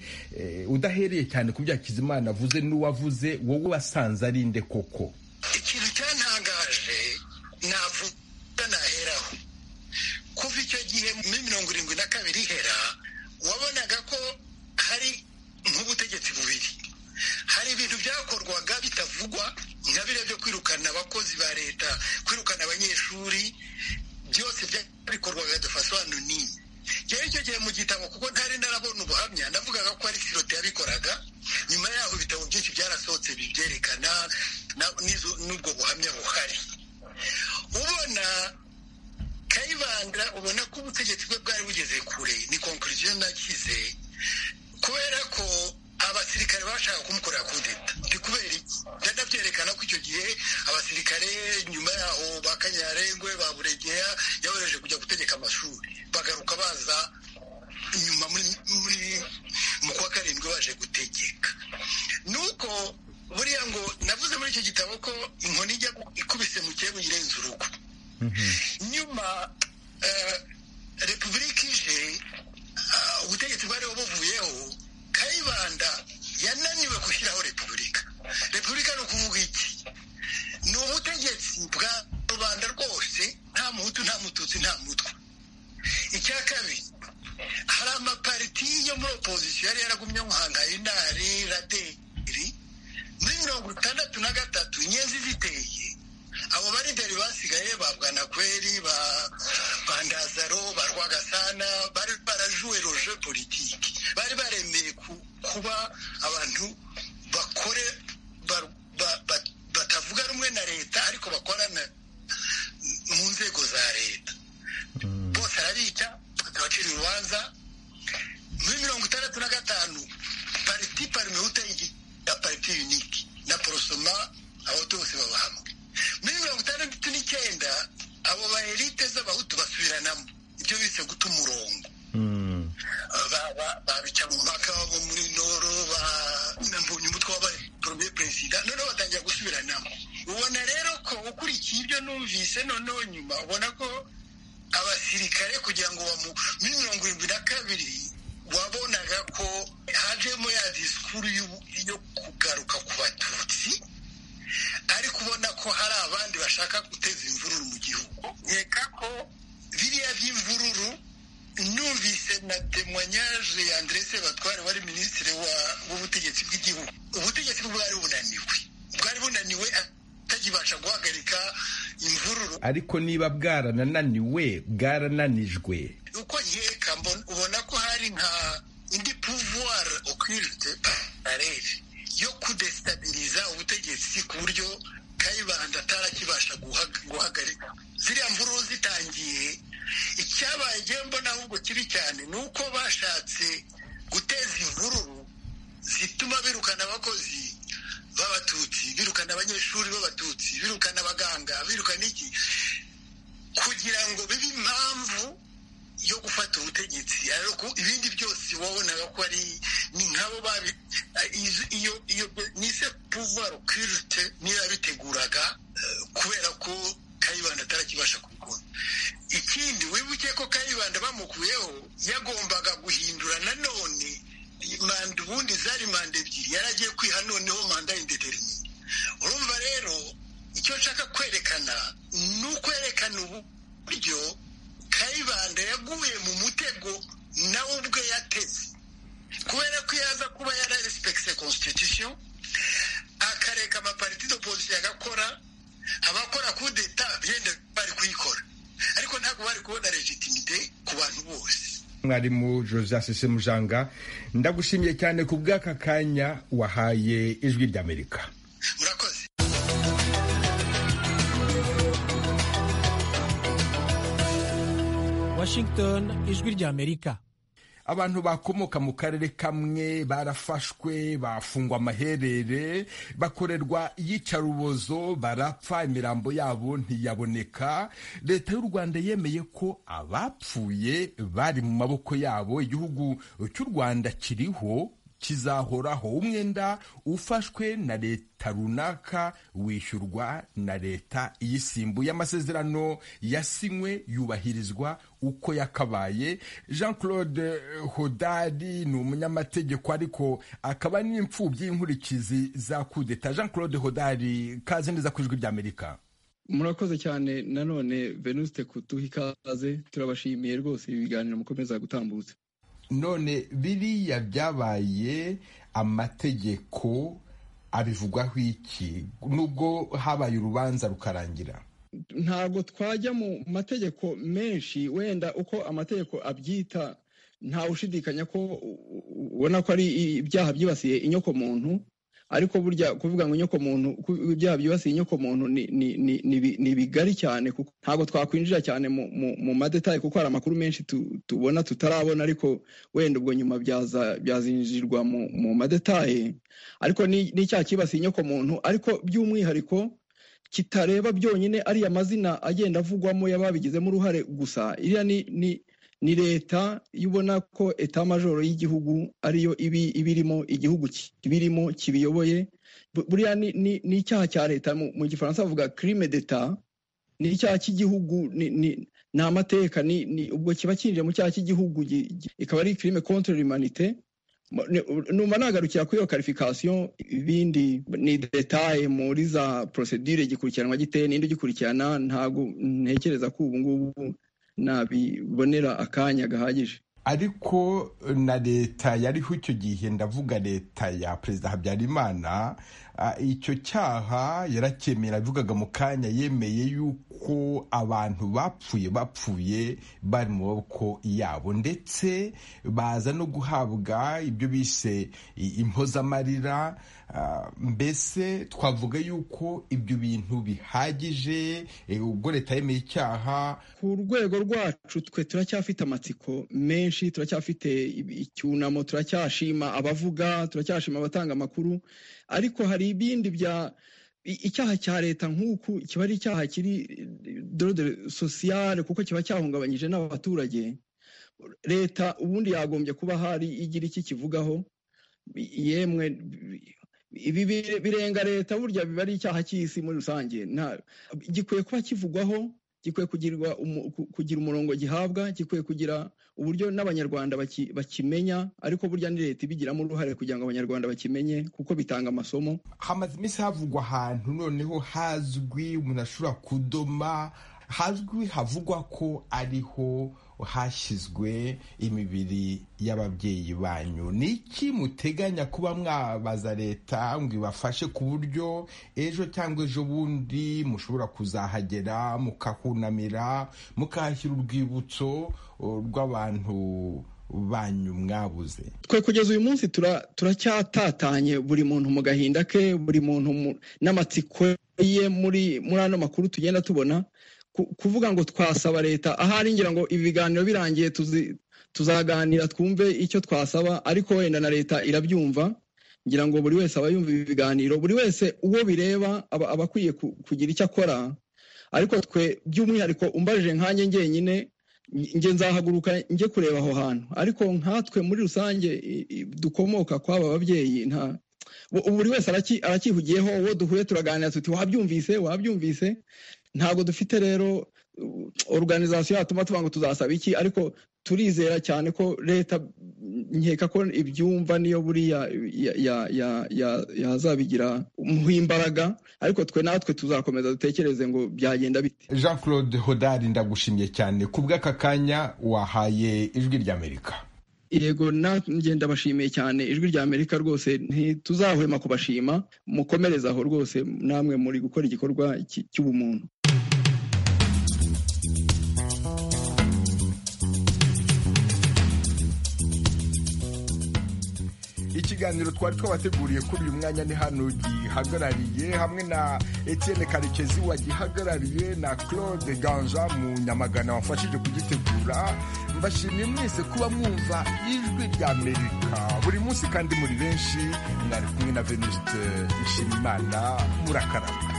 Speaker 2: udahereye cyane ku byo hakizimana avuze n'uwavuze wowe wasanze ari nde koko
Speaker 4: ikintu cyantangaje navuga naheraho kuva icyo gihe muri mirongo irindwi na kabiri ihera wabonaga ko hari nk'ubutegetsi bubiri hari ibintu byakorwaga bitavugwa nka biriya byo kwirukana abakozi ba leta kwirukana abanyeshuri byose byabikorwaga dafasobanuro nini rero icyo gihe mu gitabo kuko ntari narabona ubuhamya navugaga ko ari sirote yabikoraga nyuma yaho ibitabo byinshi byarasohotse bibyerekana n'ubwo buhamya buhari ubona kayibanda ubona ko ubutegetsi bwe bwari bugeze kure ni konkuriziyo nakize kubera ko abasirikare bashaka kumukorera kudeta ni kubera iki byajya byerekana ko icyo gihe abasirikare nyuma yaho ba kanyarengwe ba buregeya yabohereje kujya gutegeka amashuri bagaruka baza inyuma muri mu kwa karindwi baje gutegeka nuko buriya ngo navuze muri icyo gitabo ko inkoni ijya ikubise mu kirego irenze urugo nyuma repubulika ije ubutegetsi bwariho buvuyeho kayibanda yananiwe gushyiraho repubulika repubulika ni ukuvuga iki ni ubutegetsi bwa rubanda rwose nta muhutu nta mututsi nta mutwe icya kabiri hari amapariti yo muri opozisiyo yari yaragumye nk'ahangayinari raderi muri mirongo itandatu na gatatu inyenzi ziteye abo barideri basigaye ba bwanakweri ba bandazaro ba rwagasana bari barajuwe roje politiki bari baremeye kuba abantu bakore batavuga rumwe na leta ariko bakorana mu nzego za leta bose arabica bakabacira urubanza muri mirongo itandatu na gatanu pariti parimewute ya pariti yuniki na porosoma abahutu bose baba hamwe muri mirongo itandatu n'icyenda abo baherite z'abahutu basubiranamo ibyo bise guta umurongo babica mu mpaka bo muri noro banambonye umutwe wabaye porome perezida noneho batangira gusubiranamo ubona rero ko ukurikiye ibyo numvise noneho nyuma ubona ko abasirikare kugira ngo muri mirongo irindwi na kabiri wabonaga ko hajemo ya disikuru yo kugaruka ku batutsi ariko ubona ko hari abandi bashaka guteza imvururu mu gihugu nkeka ko biriya by'imvururu numvise na temwanyaje ya andrese batware wari minisitiri w'ubutegetsi bw'igihugu ubutegetsi bwari bunaniwe bwari bunaniwe atagibasha guhagarika imvururu
Speaker 2: ariko niba bwarananiwe bwarananijwe
Speaker 4: uko nkeka ubona ko hari nka indi pouvoir occulte arebe yo kudestabiliza ubutegetsi ku buryo kayibanda atarakibasha guhagarika ziriya mvururu zitangiye icyabaye igihembo n'ahubwo kibi cyane ni uko bashatse guteza imvururu zituma birukana abakozi b'abatutsi birukana abanyeshuri b'abatutsi birukana abaganga birukana iki kugira ngo bibe impamvu yo gufata ubutegetsi ariko ibindi byose wabonaga ko ari ni nkabo babi iyo iyo nise pouvoir occulte niyo yabiteguraga kubera ko kayibanda atarakibasha kubikora ikindi wibuke ko kayibanda bamukuyeho yagombaga guhindura nanone manda ubundi zari manda ebyiri yari agiye kwiha noneho manda y'indeterine urumva rero icyo nshaka kwerekana ni ukwerekana uburyo kayibanda yaguye mu mutego nawe ubwe yateze kubera ko yaza kuba yari respekise konstitusiyo akareka amapariti d'opozisiyo agakora abakora kudeta yenda bari kuyikora ariko ntabwo bari kubona legitimite ku bantu bose
Speaker 2: mwarimu joseph sesemujanga ndagushimiye cyane ku bw'aka kanya wahaye ijwi ry'amerika
Speaker 4: murakoze
Speaker 8: washington ijwi ry'amerika
Speaker 2: abantu bakomoka mu karere kamwe barafashwe bafungwa amaherere bakorerwa iyicarubozo barapfa imirambo yabo ntiyaboneka leta y'u rwanda yemeye ko abapfuye bari mu maboko yabo igihugu cy'u rwanda kiriho kizahoraho umwenda ufashwe na leta runaka wishyurwa na leta iyisimbuye amasezerano yasinywe yubahirizwa uko yakabaye jean claude hodari ni umunyamategeko ariko akaba n'imfubyi y'inkurikizi za kudeta jean claude hodari kaze neza ku ijwi ry'amerika
Speaker 6: murakoze cyane nanone venuste kuduha ikaze turabashimiye rwose ibi biganiro mukomeza gutambutsa
Speaker 2: none biriya byabaye amategeko abivugwaho iki nubwo habaye urubanza rukarangira
Speaker 6: ntabwo twajya mu mategeko menshi wenda uko amategeko abyita nta ushidikanya ko ubona ko ari ibyaha byibasiye inyoko muntu ariko burya kuvuga ngo inyoko muntu ibyaha byibasiye inyoko muntu ni bigari cyane kuko ntabwo twakwinjira cyane mu madetaye kuko hari amakuru menshi tubona tutarabona ariko wenda ubwo nyuma byazinjirwa mu madetaye ariko n'icyaha cyibasiye inyoko muntu ariko by'umwihariko kitareba byonyine ariya mazina agenda avugwamo y'ababigizemo uruhare gusa iriya ni ni leta iyo ubona ko eta majoro y'igihugu ariyo ibirimo igihugu kibirimo kibiyoboye buriya ni icyaha cya leta mu gifaransa bavuga kirime deta ni icyaha cy'igihugu ni amateka ubwo kiba kinjiye mu cyaha cy'igihugu ikaba ari kirime kontorori manite numva nagarukira kuri iyo karifikasiyo ibindi ni detaye muri za porosedire gikurikiranwa giteye n'indi gikurikirana ntabwo ntekereza ko ubu ngubu nabibonera akanya gahagije
Speaker 2: ariko na leta yariho icyo gihe ndavuga leta ya perezida habyarimana icyo cyaha yaracyemera yavugaga mu kanya yemeye yuko abantu bapfuye bapfuye bari mu maboko yabo ndetse baza no guhabwa ibyo bise impozamarira mbese twavuga yuko ibyo bintu bihagije ubwo leta yemeye icyaha
Speaker 6: ku rwego rwacu twe turacyafite amatsiko menshi turacyafite icyunamo turacyashima abavuga turacyashima abatanga amakuru ariko hari ibindi bya icyaha cya leta nk'uku kiba ari icyaha kiri dorode sosiyale kuko kiba cyahungabanyije n'abaturage leta ubundi yagombye kuba hari igira iki kivugaho yemwe ibi birenga leta burya biba ari icyaha cy'isi muri rusange gikwiye kuba kivugwaho gikwiye kugira umurongo gihabwa gikwiye kugira uburyo n'abanyarwanda bakimenya ariko burya ni leta ibigiramo uruhare kugira ngo abanyarwanda bakimenye kuko bitanga amasomo
Speaker 2: hamaze iminsi havugwa ahantu noneho hazwi umuntu ashobora kudoma hazwi havugwa ko ariho hashyizwe imibiri y'ababyeyi banyu ni iki muteganya kuba mwabaza leta ngo ibafashe ku buryo ejo cyangwa ejo bundi mushobora kuzahagera mukahunamira mukahashyira urwibutso rw'abantu banyu mwabuze
Speaker 6: twe kugeza uyu munsi turacyatatanye buri muntu mu gahinda ke buri muntu n'amatsiko ye muri ano makuru tugenda tubona kuvuga ngo twasaba leta ahari ngira ngo ibi biganiro birangiye tuzaganira twumve icyo twasaba ariko wenda na leta irabyumva ngira ngo buri wese aba yumva ibi biganiro buri wese uwo bireba aba akwiye kugira icyo akora ariko twe by'umwihariko umbajije nkanjye njyenyine njye nzahaguruka njye kureba aho hantu ariko nkatwe muri rusange dukomoka kw'aba babyeyi nta buri wese arakihugiyeho uwo duhuye turaganira tuti wabyumvise wabyumvise ntabwo dufite rero organizasiyo yatuma tuvuga ngo tuzasaba iki ariko turizera cyane ko leta nkeka ko ibyumva niyo buriya yazabigira imbaraga ariko twe natwe tuzakomeza dutekereze ngo byagenda bite
Speaker 2: jean claude hodari ndagushimye cyane ku bw'aka kanya wahaye ijwi ry'amerika
Speaker 6: yego nanjye ndabashimiye cyane ijwi rya amerika rwose ntituzahwema kubashima mukomereze aho rwose namwe muri gukora igikorwa cy'ubumuntu
Speaker 2: ikiganiro twari twabateguriye kuri uyu mwanya ni hano gihagarariye hamwe na Etienne karekezi wagihagarariye na claude ganja mu nyamagana wafashije kugitegura mbashimiye mwese kuba mwumva ijwi rya amerika buri munsi kandi muri benshi mwari kumwe na venuste nshimimana murakaraba